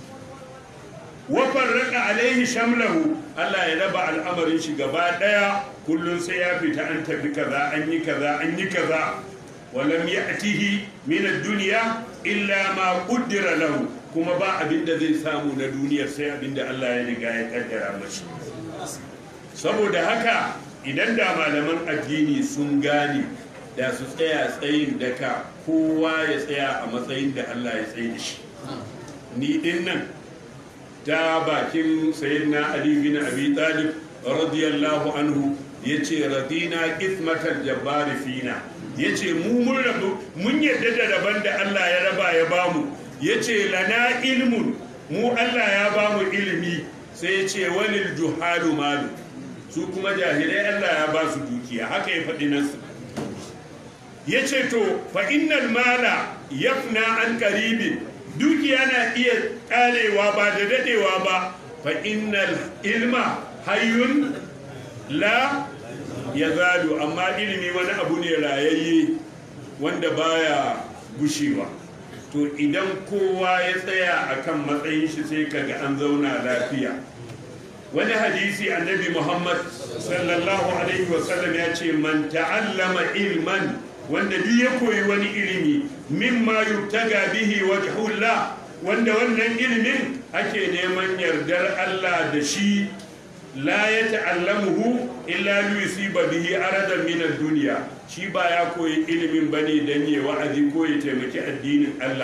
wafar raka alaihi shamlahu Allah ya raba al'amarin shi gaba daya kullun sai ya fita an tafi kaza an yi kaza an yi kaza walam ya'tihi min ad-dunya illa ma qaddara lahu kuma ba abin da zai samu na duniyar sai abin da Allah ya riga ya kaddara mashi saboda haka idan da malaman addini sun gane da su tsaya tsayin daka kowa ya tsaya a matsayin da Allah ya tsaye da shi ni din nan ta bakin sayyidina Ali bin Abi Talib radiyallahu anhu yace radina qismatal jabbar fina yace mu mun rabu mun yadda da raban da Allah ya raba ya bamu yace lana ilmun mu Allah ya bamu ilimi sai yace walil juhalu malu su kuma jahilai Allah ya ba su dukiya haka ya faɗi nasu ya ce to fa innal mala yafna an karibin dukiya na iya karewa ba da dadewa ba fa innal ilma hayyun la ya zalu amma ilimi wani abu ne rayayye wanda baya gushewa to idan kowa ya tsaya akan matsayin shi sai kaga an zauna lafiya wani hadisi annabi muhammad sallallahu alaihi wasallam ya ce man ta'allama ilman wanda duk ya koyi wani ilimi mimma yubtaga bihi wajhullah wanda wannan ilimin ake neman yardar Allah da shi la ya ta'allamuhu illa liyusiba bihi aradan min ad-dunya shi ba ya koyi ilimin bane dan ya wa'azi ko ya taimaki addinin Allah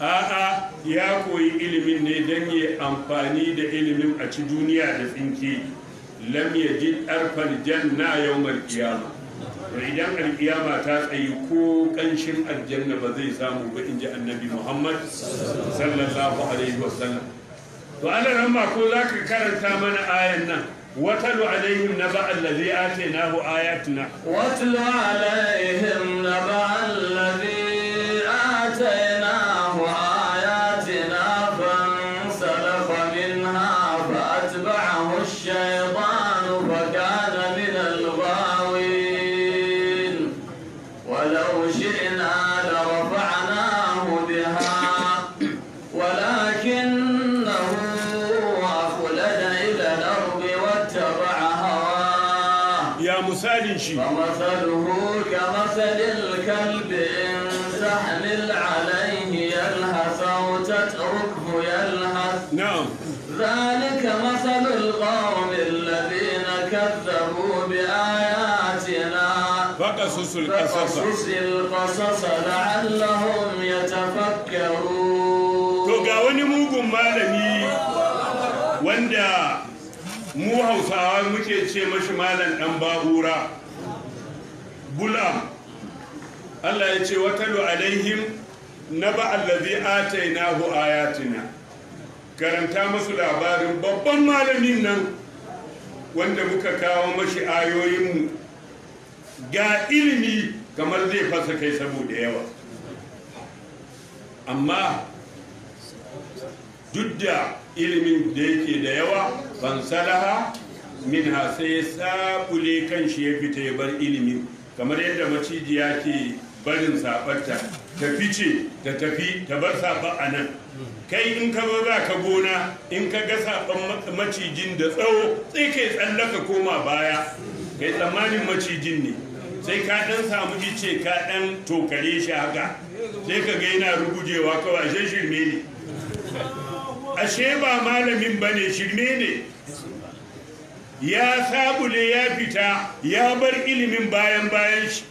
a'a ya koyi ilimin ne don yi amfani da ilimin a ci duniya da tsinke lam yajid arfal janna yawmal qiyama to idan alkiyama ta tsayi ko kanshin aljanna ba zai samu ba inji annabi Muhammad sallallahu alaihi wasallam to Allah ramma ko zaka karanta mana ayan nan watalu alaihim naba allazi atainahu ayatuna واتل عليهم نبأ الذي آتيناه آياتنا فانسلخ منها فأتبعه الشيطان فكان من الغاوين ولو شئنا لرفعناه بها ولكنه أخلد إلى الأرض واتبع هواه ya misalin shi فمثله كمثل الكلب إن تحمل عليه يلهث أو تتركه يلهث na'am ذلك مثل القوم الذين كذبوا بآياتنا faqasusul qasasa فقصص القصص لعلهم يتفكرون to ga wani mugun malami wanda mu hausawa muke ce mashi malam dan babura bulam Allah ya ce watalu alaihim naba allazi atainahu ayatina karanta masu labarin babban malamin nan wanda muka kawo mashi ayoyinmu ga ilimi kamar zai fasa kai saboda yawa amma duk da ilimin da yake da yawa ban salaha min sai ya sabule kan shi ya fita ya bar ilimin kamar yadda macijiya ke barin sabarta ta fice ta tafi ta bar saba a nan kai in ka zo za ka gona in ka ga saban macijin da tsawo sai kai tsallaka koma baya kai tsammanin macijin ne sai ka dan samu ice ka dan tokare shi haka sai ka ga yana rugujewa kawai ashe shirme ne ashe ba malamin ba ne shirme ne ya sabule ya fita ya bar ilimin bayan bayan shi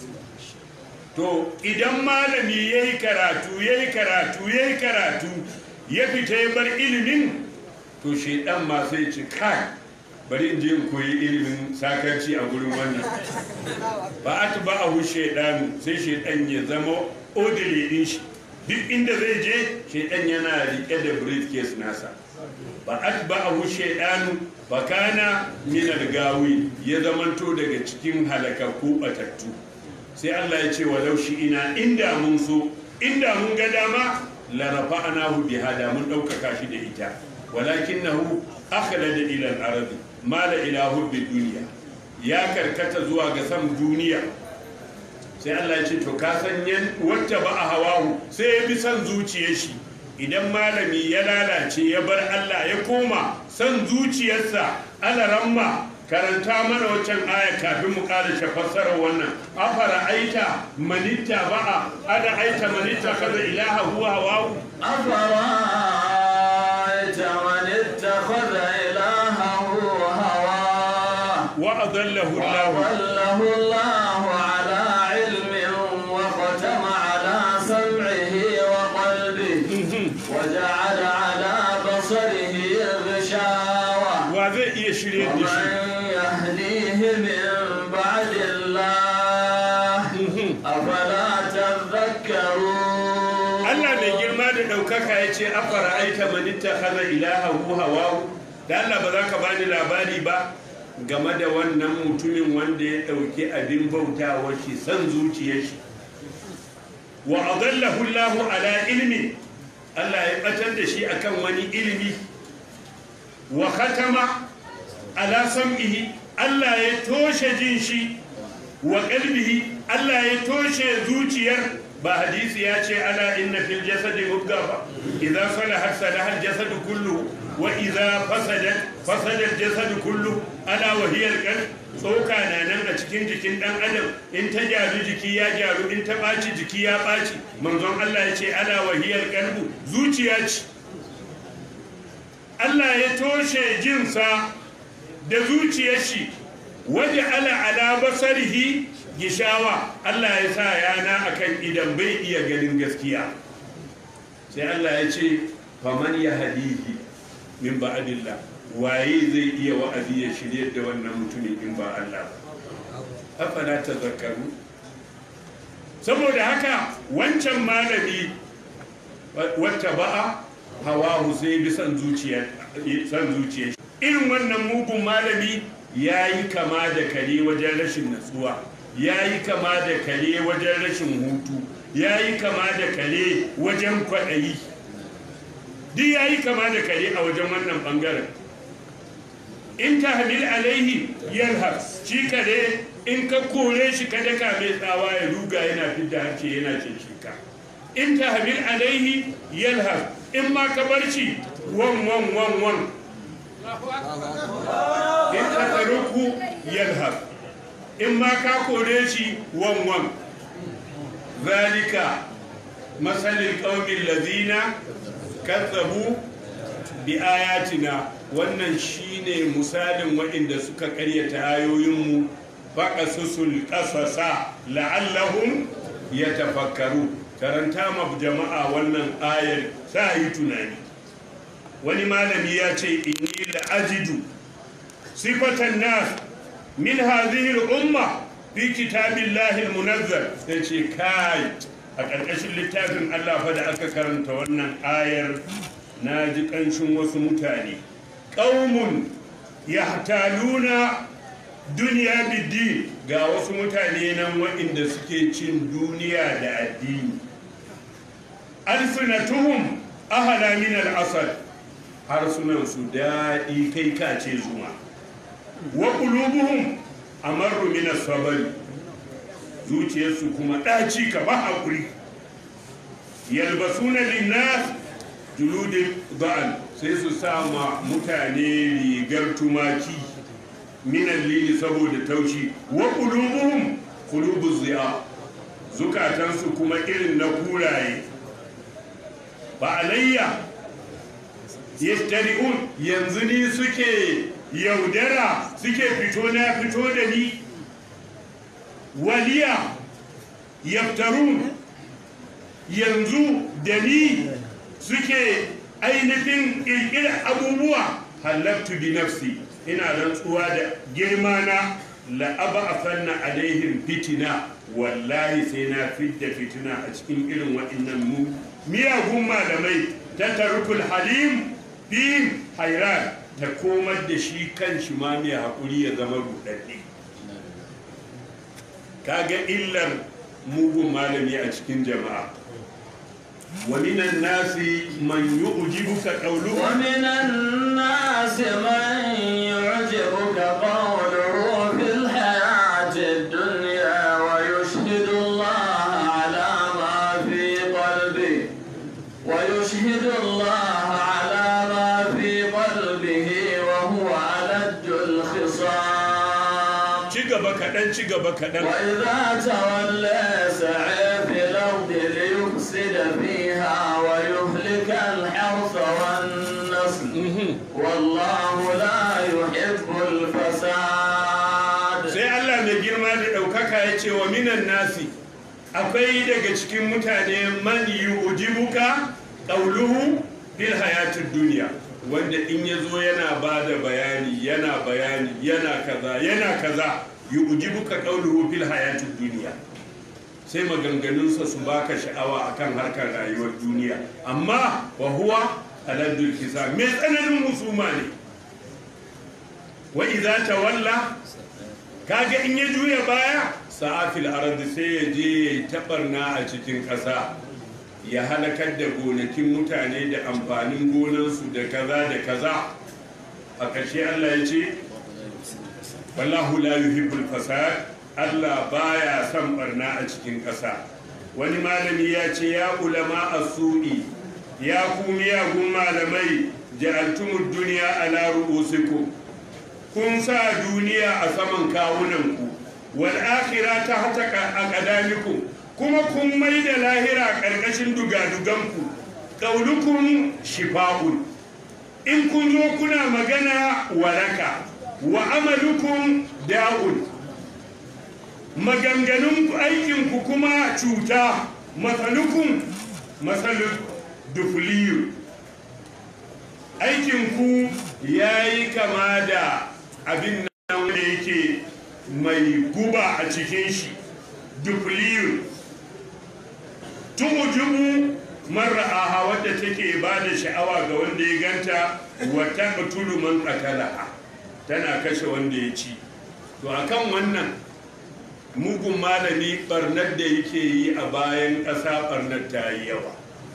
to idan malami ya yi karatu ya yi karatu ya yi karatu ya fita ya bar ilimin to shaidan ma sai ci kai bari in je in koyi ilimin sakarci a gurin wannan ba a ba a hu shaidanu sai shaidan ya zama odile din shi duk inda zai je shaidan yana rike da briefcase nasa ba a ba a hu shaidanu ba kana minar gawi ya zamanto daga cikin halakakku batattu sai Allah ya ce walau shi ina inda mun so inda mun ga dama la rafa'nahu biha da mun ɗaukaka shi da ita walakinahu akhlada ila al-ardi mala ila hubbi duniya ya karkata zuwa ga san duniya sai Allah ya ce to ka san yan wacce ba a hawahu sai ya bi san zuciyar shi idan malami ya lalace ya bar Allah ya koma san zuciyarsa alaramma karanta mana waccan aya kafin mu ƙara fassarar wannan afara aita manitta ba'a ada aita manitta kaza ilaha huwa hawahu أفرأيت من اتخذ إلهه هواه wa adallahu Allah وأضله الله على علم وختم على سمعه وقلبه وجعل على بصره غشاوة wa zai iya shirye da shi ومن يهديه من بعد الله أفلا تذكرون Allah mai girma da ɗaukaka ya ce afara aita manitta kaza ilaha hu hawahu da Allah ba za ka bani labari ba game da wannan mutumin wanda ya ɗauki abin bautawar shi san zuciyar shi wa adallahu Allahu ala ilmi Allah ya batar da shi akan wani ilimi wa khatama ala sam'ihi Allah ya toshe jin shi wa qalbihi Allah ya toshe zuciyar ba hadisi ya ce ala inna fil jasadi mudga ba idza salahat salaha al jasadu kullu wa idza fasadat fasada al jasadu kullu ala wa hiya al qalb tsoka na nan a cikin jikin dan adam in ta gyaru jiki ya gyaru in ta ɓaci jiki ya ɓaci manzon Allah ya ce ala wa hiya al qalbu zuciya ce Allah ya toshe jinsa da zuciyar shi waje ala ala basarihi gishawa Allah ya sa yana akan idan bai iya ganin gaskiya sai Allah ya ce faman ya hadihi min ba'adillah waye zai iya wa'azi ya shirye da wannan mutumin in ba Allah ba afala tazakkaru saboda haka wancan malami wacce ba'a hawa sai bi san zuciya san zuciya irin wannan mugun malami ya yi kama da kare wajen rashin natsuwa ya yi kama da kare wajen rashin hutu ya yi kama da kare wajen kwaɗayi duk ya yi kama da kare a wajen wannan ɓangaren in ta hamil alaihi yalhar shi kare in ka kore shi ka daka mai tsawa ya ruga yana fidda harshe yana cin shika in ta hamil alaihi yalhar in ma ka bar shi wan wan wan wan in ka taruku yalhar in ma ka kore shi wan wan zalika masalin ƙaumin lazina kazzabu bi ayatina wannan shine misalin waɗanda suka ƙaryata ayoyinmu faƙasusul ƙasasa la'allahum ya tafakkaru karanta ma jama'a wannan ayar sa yi tunani wani malami ya ce inni la'ajidu sifatan nas min hadhihi al-umma fi kitabillahi al-munazzal sai ce kai a ƙarƙashin littafin Allah fa da aka karanta wannan ayar na ji ƙanshin wasu mutane ƙaumun yahtaluna duniya biddi ga wasu mutane nan waɗanda suke cin duniya da addini alfinatuhum ahala min al-asad harsunan su daɗi kai kace zuma wa qulubuhum amarru min as-sabr zuciyarsu kuma ɗaci ka ba hakuri yalbasuna linnas juludin ba'al sai su sama mutane rigar tumaki minan lili saboda taushi wa qulubuhum qulubuz zi'a zukatansu kuma irin na kuraye ba alayya yastari'un yanzu ni suke yaudara suke fito na fito da ni waliya yaftarun yanzu da ni suke ainihin ƙirƙirar abubuwa halattu bi nafsi ina rantsuwa da girma na la'aba a fanna alaihim fitina wallahi sai na fidda fitina a cikin irin waɗannan mu miyagun malamai ta tarukul halim bihim hairan ta komar da shi kan shi ma mai haƙuri ya zama ruɗaɗɗe kaga illar mugun malami a cikin jama'a ومن الناس من يعجبك قوله ومن الناس من يعجبك قوله في الحياة الدنيا ويشهد الله على ما في قلبه ويشهد الله على ما في قلبه وهو ألد الخصام ci gaba kaɗan ci gaba kaɗan وإذا تولى سعي في الأرض ليفسد فيها ويهلك الحرث والنسل والله لا يحب الفساد sai Allah mai girma da ɗaukaka ya ce wa minan nasi akwai daga cikin mutane man yu'jibuka qawluhu fil hayatid duniya wanda in ya zo yana ba da bayani yana bayani yana kaza yana kaza yu'jibuka qawluhu fil hayatid duniya sai maganganunsa su baka sha'awa akan harkar rayuwar duniya amma wa huwa aladdul kisa mai tsananin musuma ne wa idza tawalla kaga in ya juya baya sa'afil ardi sai ya je ya tabarna a cikin ƙasa ya halakar da gonakin mutane da amfanin gonansu da kaza da kaza a ƙarshe Allah ya ce wallahu la yuhibbul fasad Allah baya son barna a cikin ƙasa wani malami ya ce ya ulama as-su'i ya ku miyagun malamai ja'altumud dunya ala ru'usikum kun sa duniya a saman kawunanku wal akhira ta hata aqdamikum kuma kun mai da lahira karkashin dugaduganku qaulukum shifa'un in kun zo kuna magana waraka wa amalukum da'un maganganun aikinku kuma cuta matsalukum matsaluk dufliyu aikinku ya yi kama da abin nan wanda yake mai guba a cikin shi dufliyu tumujubu marra'aha wadda take ba da sha'awa ga wanda ya ganta wata batulu man qatalaha tana kashe wanda ya ci to akan wannan mugun malami barnar da yake yi a bayan ƙasa barnar ta yi yawa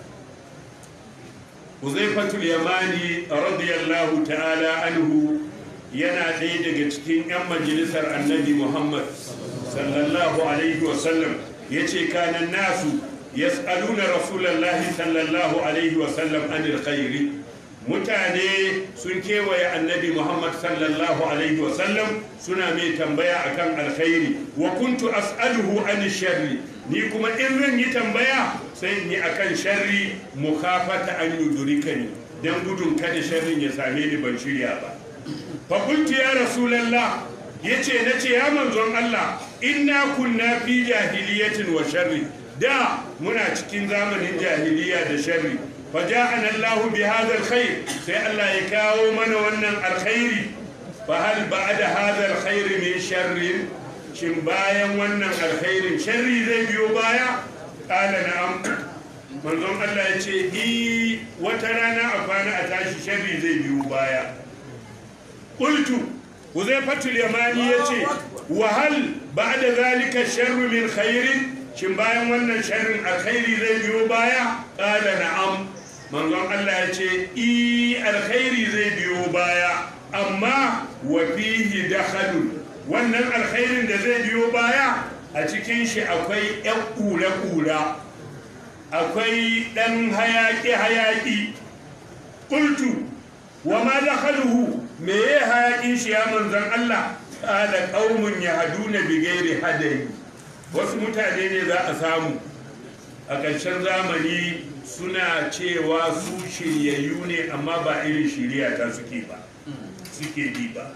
huzaifatul yamani radiyallahu ta'ala anhu yana ɗaya daga cikin 'yan majalisar annabi muhammad sallallahu alaihi wasallam ya ce kanan nasu yas'aluna rasulallahi sallallahu alaihi wasallam anil khairi mutane sun kewaye annabi muhammad sallallahu alaihi wasallam suna mai tambaya akan alkhairi wa kuntu as'aluhu an sharri ni kuma in zan yi tambaya sai in yi akan sharri mukafata an yudurikani dan gudun kada sharrin ya same ni ban shirya ba fa kuntu ya rasulullah yace nace ya manzon Allah inna kunna fi jahiliyatin wa sharri da muna cikin zamanin jahiliya da sharri فجاءنا الله بهذا الخير سي الله يكاو من ونن الخير فهل بعد هذا الخير من شر شن بايا ونن الخير شر زي بيو بايا قال نعم manzon Allah ya ce i wata rana a kwana a tashi sharri zai biyu baya qultu huzaifatul yamani ya ce wa hal ba'da zalika sharru min khairin shin bayan wannan sharrin alkhairi zai biyo baya qala na'am manzon Allah ya ce i alkhairi zai biyo baya amma wa fihi dakhalun wannan alkhairin da zai biyo baya a cikin shi akwai yan kula-kula akwai ɗan hayaƙi-hayaƙi ƙultu wa ma dakhaluhu me ya hayaƙin shi ya manzon Allah ƙala ƙaumun ya haduna bigairi hadayi wasu mutane ne za a samu a ƙarshen zamani suna cewa su shiryayyu ne amma ba irin shirya ta suke ba suke bi ba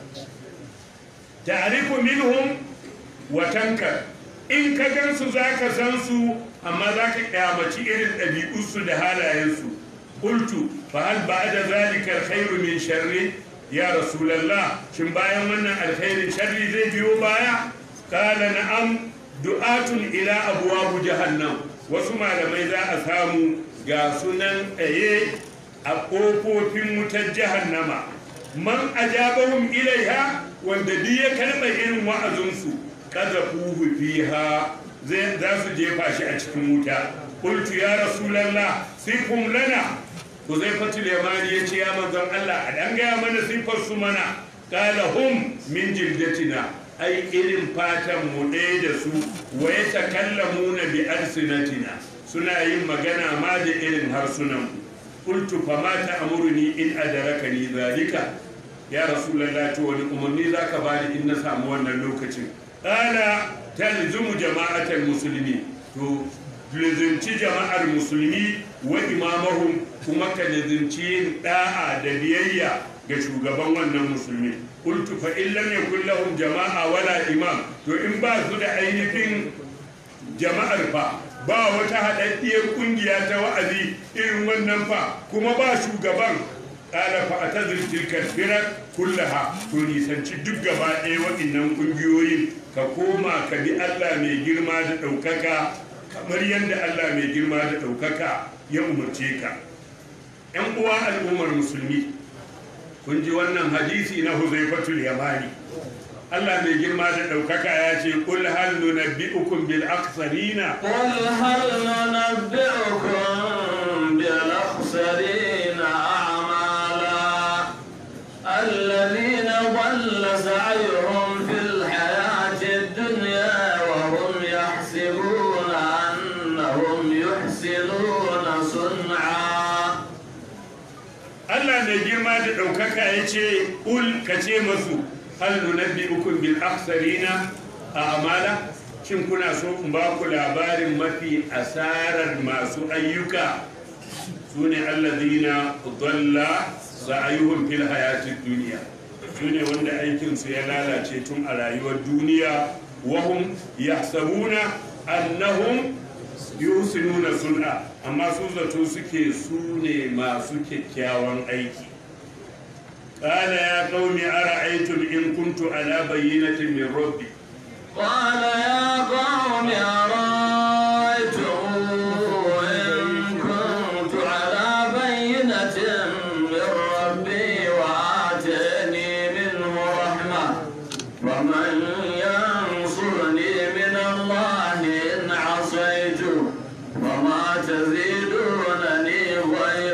ta'rifu minhum wa tankar in ka gansu zaka san su amma zaka kyamaci irin ɗabi'unsu da halayensu qultu fa hal ba'da zalika alkhairu min sharri ya rasulullah shin bayan wannan alkhairin sharri zai biyo baya qala na'am du'atun ila abwaab jahannam wasu malamai za a samu ga sunan tsaye a ƙofofin wutar jahannama man ajabahum ilaiha wanda duk ya karɓa irin wa'azinsu kaza fuhu fiha zai za su jefa shi a cikin wuta qultu ya rasulullah sifhum lana Huzaifatul Yamani ya ce ya manzon Allah a dan gaya mana sifar su mana qala hum min jildatina ai irin fatan mu ɗaya da su wa yatakallamuna bi alsinatina suna yin magana ma da irin harsunan qultu fa ma ta'muruni in adarakani zalika ya rasulullah to wani umarni zaka bani in na samu wannan lokacin qala talzumu jama'atal musulmi to lizinci jama'ar musulmi wa imamahum kuma ka lizinci yin da'a da biyayya ga shugaban wannan musulmi qultu fa in lam yakul lahum jama'a wala imam to in ba su da ainihin jama'ar fa ba wata haɗaɗɗiyar ƙungiya ta wa'azi irin wannan fa kuma ba shugaban ƙala fa a ta tilkar firar kullaha to nisanci duk gaba ɗaya waɗannan ƙungiyoyin ka koma ka bi Allah mai girma da ɗaukaka kamar yadda Allah mai girma da ɗaukaka ya umarce ka ‘yan uwa al'ummar musulmi kun ji wannan hadisi na huzaifatul yamani Allah mai girma da ɗaukaka ya ce kul hal nunabbi'ukum bil aksarina قل هل ننبئكم بالأخسرين أعمالا الذين ضل سعيهم في الحياة الدنيا وهم يحسبون أنهم يحسنون صنعا Allah mai girma da ɗaukaka ya ce ul ka ce masu hal nunabbi'ukum bil aksarina a amala shin kuna so in ba ku labarin mafi asarar masu ayyuka su ne allazina dalla sa'ayuhum fil hayatid duniya su ne wanda aikinsu ya lalace tun a rayuwar duniya wahum yahsabuna annahum yusinuna sun'a amma su zato suke su ne masu kyakkyawan aiki قال يا قوم أرأيتم إن كنت على بينة من ربي قال يا قوم أرأيتم إن كنت على بينة من ربي وآتاني منه رحمة ومن ينصرني من الله إن عصيت وما تزيدونني غير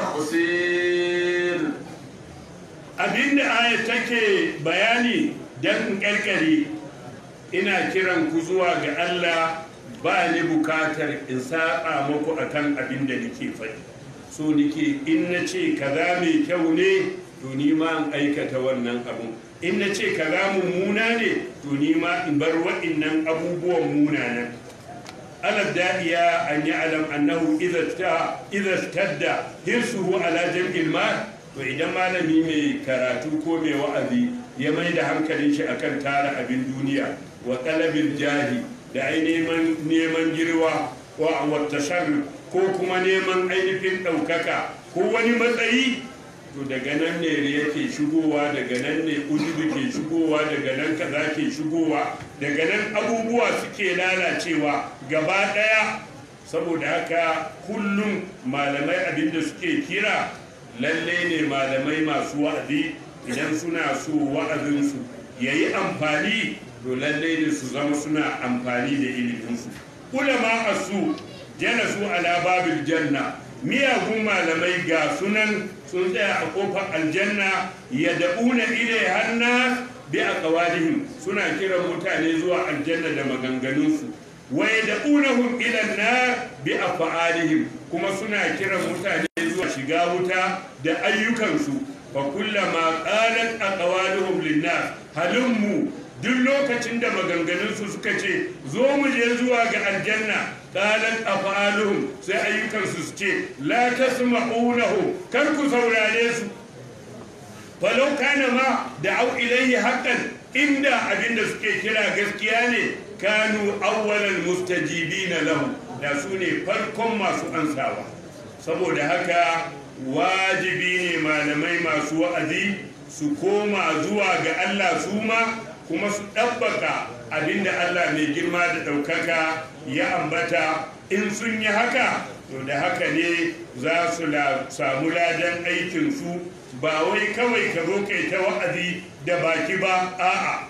تخسير abinda aya take bayani don in karkare ina kiran ku zuwa ga Allah ba ni bukatar in saba muku akan abin da nake faɗi so nike in na ce kaza mai kyau ne to ni ma in aikata wannan abu in na ce kaza mummuna ne to ni ma in bar wa'innan abubuwan munanan على الداعية أن يعلم أنه إذا إذا اشتد حرصه على جمع المال وإذا ما لم يمي كراتو كومي وأذي يمي ده hankalin shi akan tara abin duniya wa talabin jahi da ai neman neman girwa wa wata ko kuma neman ainihin ɗaukaka ko wani matsayi to daga nan ne yake shigowa daga nan ne ujubu ke shigowa daga nan kaza ke shigowa daga nan abubuwa suke lalacewa gaba daya saboda haka kullum malamai abinda suke kira lalle ne malamai masu wa'azi idan suna so wa'azinsu ya yi amfani to lalle ne su zama suna amfani da iliminsu ulama a su jana su ala babil janna miyagun malamai ga sunan sun tsaya a kofar aljanna ya da'una ile hanna bi a kawalihim suna kiran mutane zuwa aljanna da maganganunsu wa ya da'unahum ila na bi a fa'alihim kuma suna kiran mutane zuwa shiga wuta da ayyukansu fa kullama qalat aqwaluhum linnas halummu duk lokacin da maganganunsu suka ce zo mu je zuwa ga aljanna qalat af'aluhum sai ayyukansu su ce la tasma'unahu kar ku saurare su falau kana ma da'au ilayhi haqqan inda abinda suke kira gaskiya ne kanu awwalal mustajibina lahu da su ne farkon masu ansawa saboda haka wajibi ne malamai masu wa'azi su koma zuwa ga Allah su ma kuma su ɗabbaka abinda Allah mai girma da ɗaukaka ya ambata in sun yi haka to da haka ne za su samu ladan aikinsu ba wai kawai ka zo kai ta wa'azi da baki ba a'a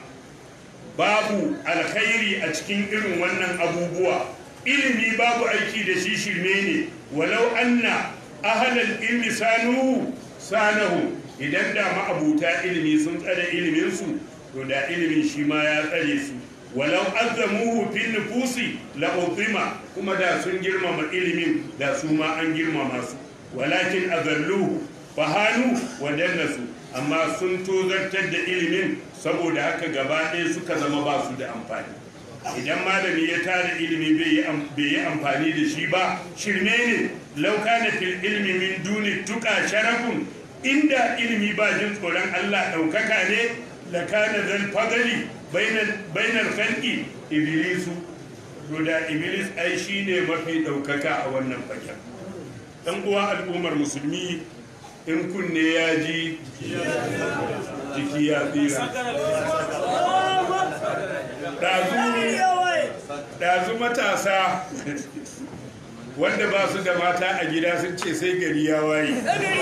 babu alkhairi a cikin irin wannan abubuwa ilimi babu aiki da shi shirme ne walau anna ahalal ilmi sanu sanahu idan da ma'abuta ilimi sun tsare iliminsu to da ilimin shi ma ya tsare su walau azzamuhu fil nufusi la uzima kuma da sun girmama ilimin da su ma an girmama su walakin azalluhu fahanu wa dannasu amma sun tozartar da ilimin saboda haka gaba ɗaya suka zama ba su da amfani idan malami ya tara ilimi bai yi amfani da shi ba shirme ne lauka na fil ilmi min duni tuka sharafun inda ilimi ba jin tsoron allah ɗaukaka ne da kana zan fadali bainar fanki ibilisu to da iblis ai shi ne mafi ɗaukaka a wannan fagen ɗan uwa al'ummar musulmi in kunne ya ji jiki ya tsira ɗazu matasa wanda ba su da mata a gida sun ce sai gari ya waye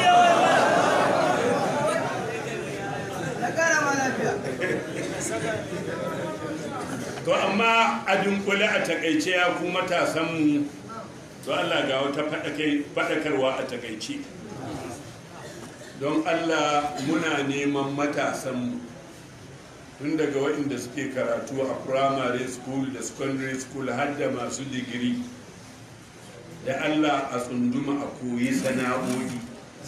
to amma a dunkule a takaice ya ku matasanmu to Allah ga wata faɗakarwa a takaice don Allah muna neman matasanmu tun daga waɗanda suke karatu a primary school da secondary school har da masu digiri da Allah a tsunduma a koyi sana'o'i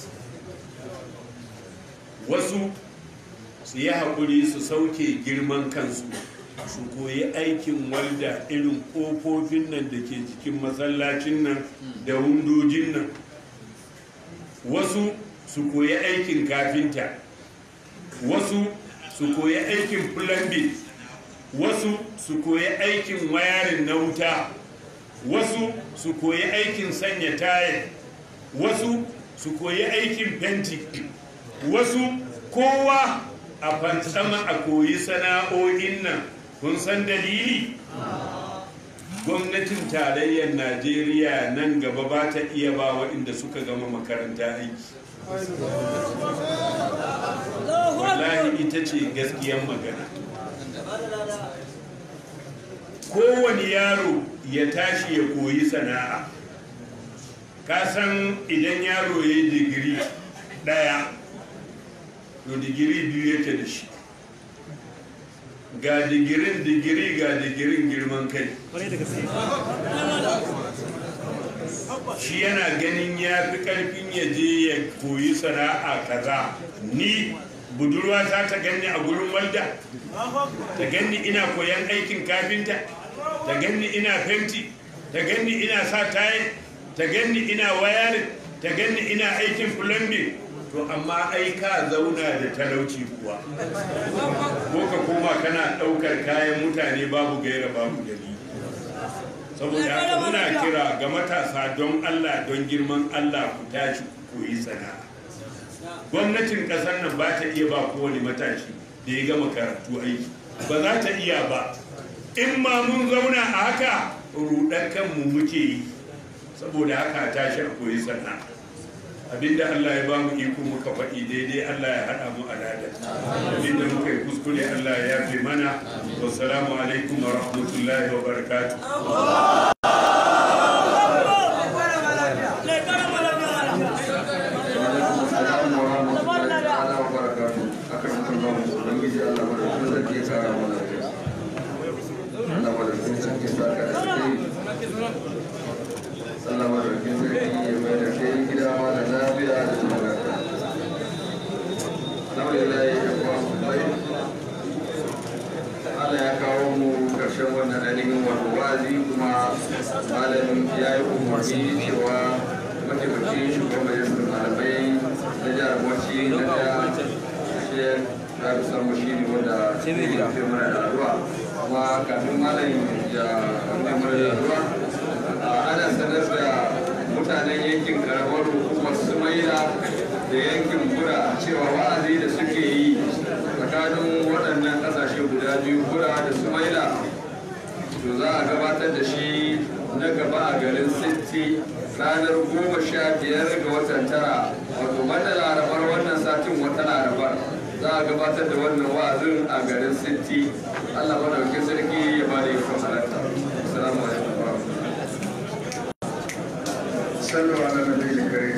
wasu su yi haƙuri su sauke girman kansu su koyi aikin walda irin ƙofofin nan da ke cikin masallacin nan da wundojin nan wasu su koyi aikin kafinta wasu su koyi aikin plumbing wasu su koyi aikin wayarin na wuta wasu su koyi aikin sanya tayar wasu su koyi aikin fenti wasu kowa a fantsama a koyi sana'o'in nan kun san dalili gwamnatin tarayyar najeriya nan gaba ba ta iya ba waɗanda suka gama makaranta aiki wallahi ita ce gaskiyar magana kowane yaro ya tashi ya koyi sana'a ka san idan yaro ya yi digiri ɗaya to digiri biyu yake da shi ga digirin digiri ga digirin girman kai shi yana ganin ya fi karfin ya je ya koyi sana'a kaza ni budurwa ta ta ganni a gurin walda ta ganni ina koyan aikin kafinta ta ganni ina fenti ta ganni ina sa tayi ta ganni ina wayarin ta ganni ina aikin plumbing to amma ai ka zauna da talauci kuwa ko ka koma kana ɗaukar kayan mutane babu gaira babu dalili saboda haka muna kira ga matasa don allah don girman allah ku tashi ku koyi sana'a gwamnatin ƙasar nan ba ta iya ba kowane matashi da ya gama karatu aiki ba za ta iya ba in ma mun zauna a haka ruɗar kanmu muke yi saboda haka tashi a koyi sana'a abinda Allah ya bamu iko muka faɗi daidai Allah ya haɗa mu alada abinda muka yi kuskure Allah ya yafe mana wassalamu alaikum wa rahmatullahi wa barakatuh Allah madaukin sarki ya mai da kai gida mana lafiya da zama lafiya. Alhamdulillah ya kuwa mai Allah ya kawo mu karshen wannan ainihin wato wazi kuma malamin ya yi umarni cewa mataimakin shugaban majalisar malamai na jihar Bauchi na da Sheikh Rabi Sambo shi ne wanda zai yi mana da addu'a kuma kafin malamin ya rufe mana da addu'a ana sanar da mutanen yankin karamar hukumar sumaila da yankin bura cewa wa'azi da suke yi tsakanin waɗannan ƙasashe guda biyu bura da sumaila to za a gabatar da shi na gaba a garin sitti ranar goma sha biyar ga watan tara wato wata larabar wannan satin wata larabar za a gabatar da wannan wa'azin a garin sitti allah madaukin sarki ya ba da ikon halarta assalamu alaikum wa صلوا على النبي الكريم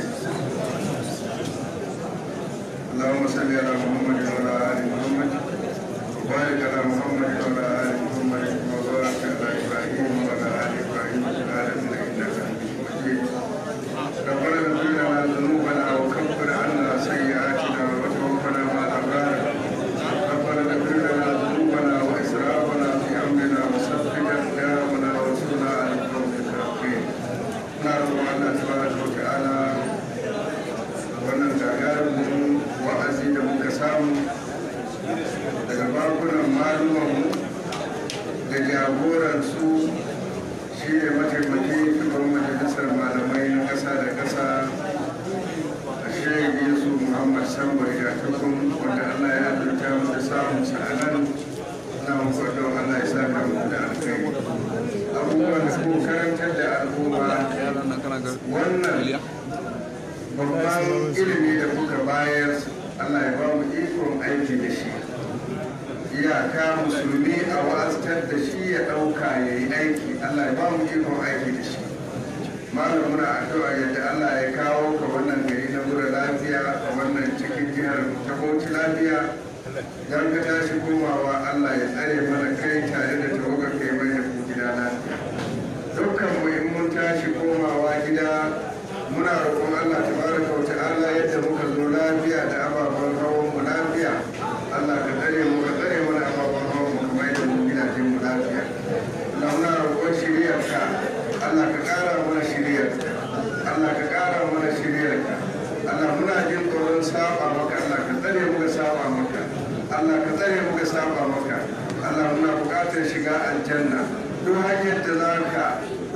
اللهم صل على محمد وعلى ال محمد وبارك على محمد وعلى ال محمد وبارك على ابراهيم وعلى ال ابراهيم في العالمين انك حميد مجيد ربنا اغفر لنا ذنوبنا وكفر عنا سيئاتنا وتوفنا مع الابرار ربنا اغفر لنا ذنوبنا واسرافنا في امرنا وثبت اقدامنا وانصرنا على القوم الكافرين na roƙon Allah tabaraka wa ta'ala wannan gagarumin wa'azi da muka samu daga bakunan malumanmu da jagoransu shi ne mataimakin shugaban majalisar malamai na ƙasa da ƙasa a shirin yesu muhammad sambar ya tukun wanda allah ya azurta mu da samun sa'anan na mafarda allah ya sa mu da alkai abubuwan da ko karantar da al'umma wannan babban ilimi da kuka bayar Allah ya ba mu ikon aiki da shi iyaka musulmi a wa'aztar da shi ya ɗauka ya yi aiki Allah ya ba mu ikon aiki da shi malam muna addu'a yadda Allah ya kawo ka wannan gari na mura lafiya a wannan cikin jihar ta Bauchi lafiya don ka tashi komawa Allah ya tsare mana kai tare da tawagar kai mai da gida lafiya dukkan mu in mun tashi komawa gida muna roƙon Allah tabaraka wa ta'ala yadda muka zo lafiya da ababen hawan mu lafiya Allah ka tsare mu ka tsare mana ababen hawan mu kamar yadda mu gidajen mu lafiya Allah muna roƙon shiriyarka Allah ka ƙara mana shiriyarka Allah ka ƙara mana shiriyarka Allah muna jin tsoron saba maka Allah ka tsare mu ka saba maka Allah ka tsare mu ka saba maka Allah muna buƙatar shiga aljanna duk hanyar da za ka duk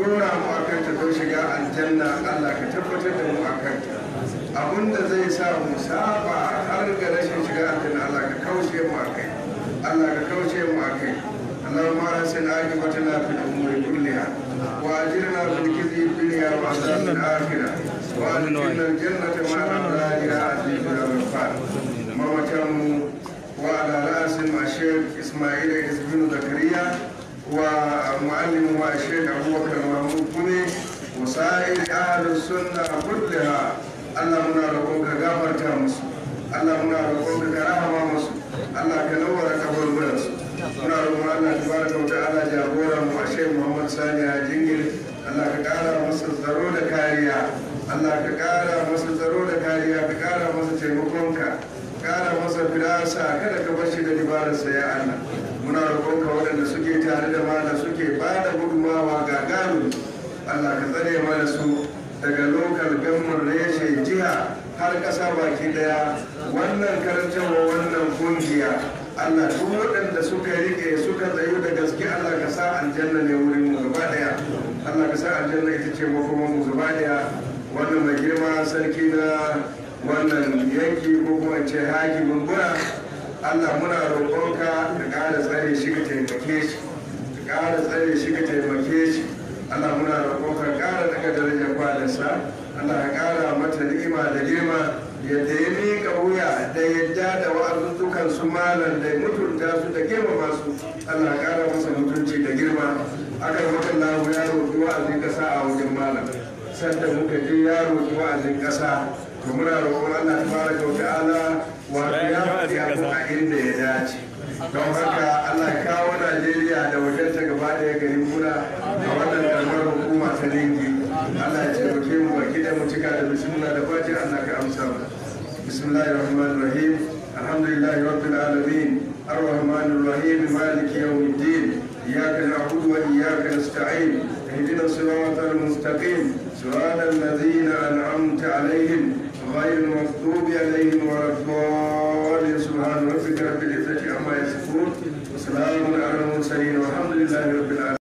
dora mu a kanta don shiga aljanna Allah ka tabbatar da mu a kanta abinda zai sa mu saba har ga rashin shiga aljanna Allah ka kauce mu a kai Allah ka kauce mu a kai اللهم احسن عاقبتنا في الامور كلها واجرنا من خزي الدنيا وعذاب الاخره وادخلنا الجنه مع الابرار يا عزيز يا غفار ممتم وعلى راس مع الشيخ اسماعيل بن زكريا ومعلم الشيخ ابو بكر محمود كوني وسائر اهل السنه كلها الله منا روحك غفرت مسو الله منا روحك رحمه مسو الله كنور قبر مرسو muna roƙon Allah tabaraka wa ta'ala jagoran mu Sheikh Muhammad Sani a jingir Allah ka ƙara masa tsaro da kariya Allah ka ƙara masa tsaro da kariya ka ƙara masa taimakonka ƙara masa firasa kada ka bashi da dibararsa ya Allah muna roƙonka waɗanda suke tare da mana suke ba da gudunmawa ga gano Allah ka tsare mana su daga lokal gamar reshe jiha har ƙasa baki ɗaya wannan karantarwa wannan kungiya Allah duk waɗanda suka rike suka tsayu da gaske Allah ka sa aljanna ne wurin mu gaba daya Allah ka sa aljanna ita ce makoman mu gaba daya wannan mai girma sarki na wannan yanki ko kuma ce hakimin gura Allah muna roƙonka ka ƙara tsare shi ka taimake shi ka ƙara tsare shi ka taimake shi Allah muna roƙonka ƙara daga darajar kwalinsa Allah ka ƙara mata ni'ima da girma yadda ya miƙa wuya da yadda da wa'azuzzukan su malam da mutunta su da girmama su Allah ya ƙara masa mutunci da girma aka yi maka lahu ya roƙi wa'azin ƙasa a wajen malam sanda muka je ya roƙi wa'azin ƙasa to muna roƙon Allah tabaraka wa ta'ala wato ya faɗi abu a inda ya dace don haka Allah ya kawo Najeriya da wajenta gaba ɗaya garin muna a wannan kalmar hukuma ta lingi Allah ya taimake mu baki da mu cika da bismillah da fati Allah ka amsa mu bismillahir rahmanir rahim alhamdulillahi rabbil alamin الرحمن الرحيم مالك يوم الدين إياك نعبد وإياك نستعين اهدنا الصراط المستقيم صراط الذين أنعمت عليهم غير المغضوب عليهم ولا الضالين سبحان ربك رب العزة عما يصفون وسلام على المرسلين والحمد لله رب العالمين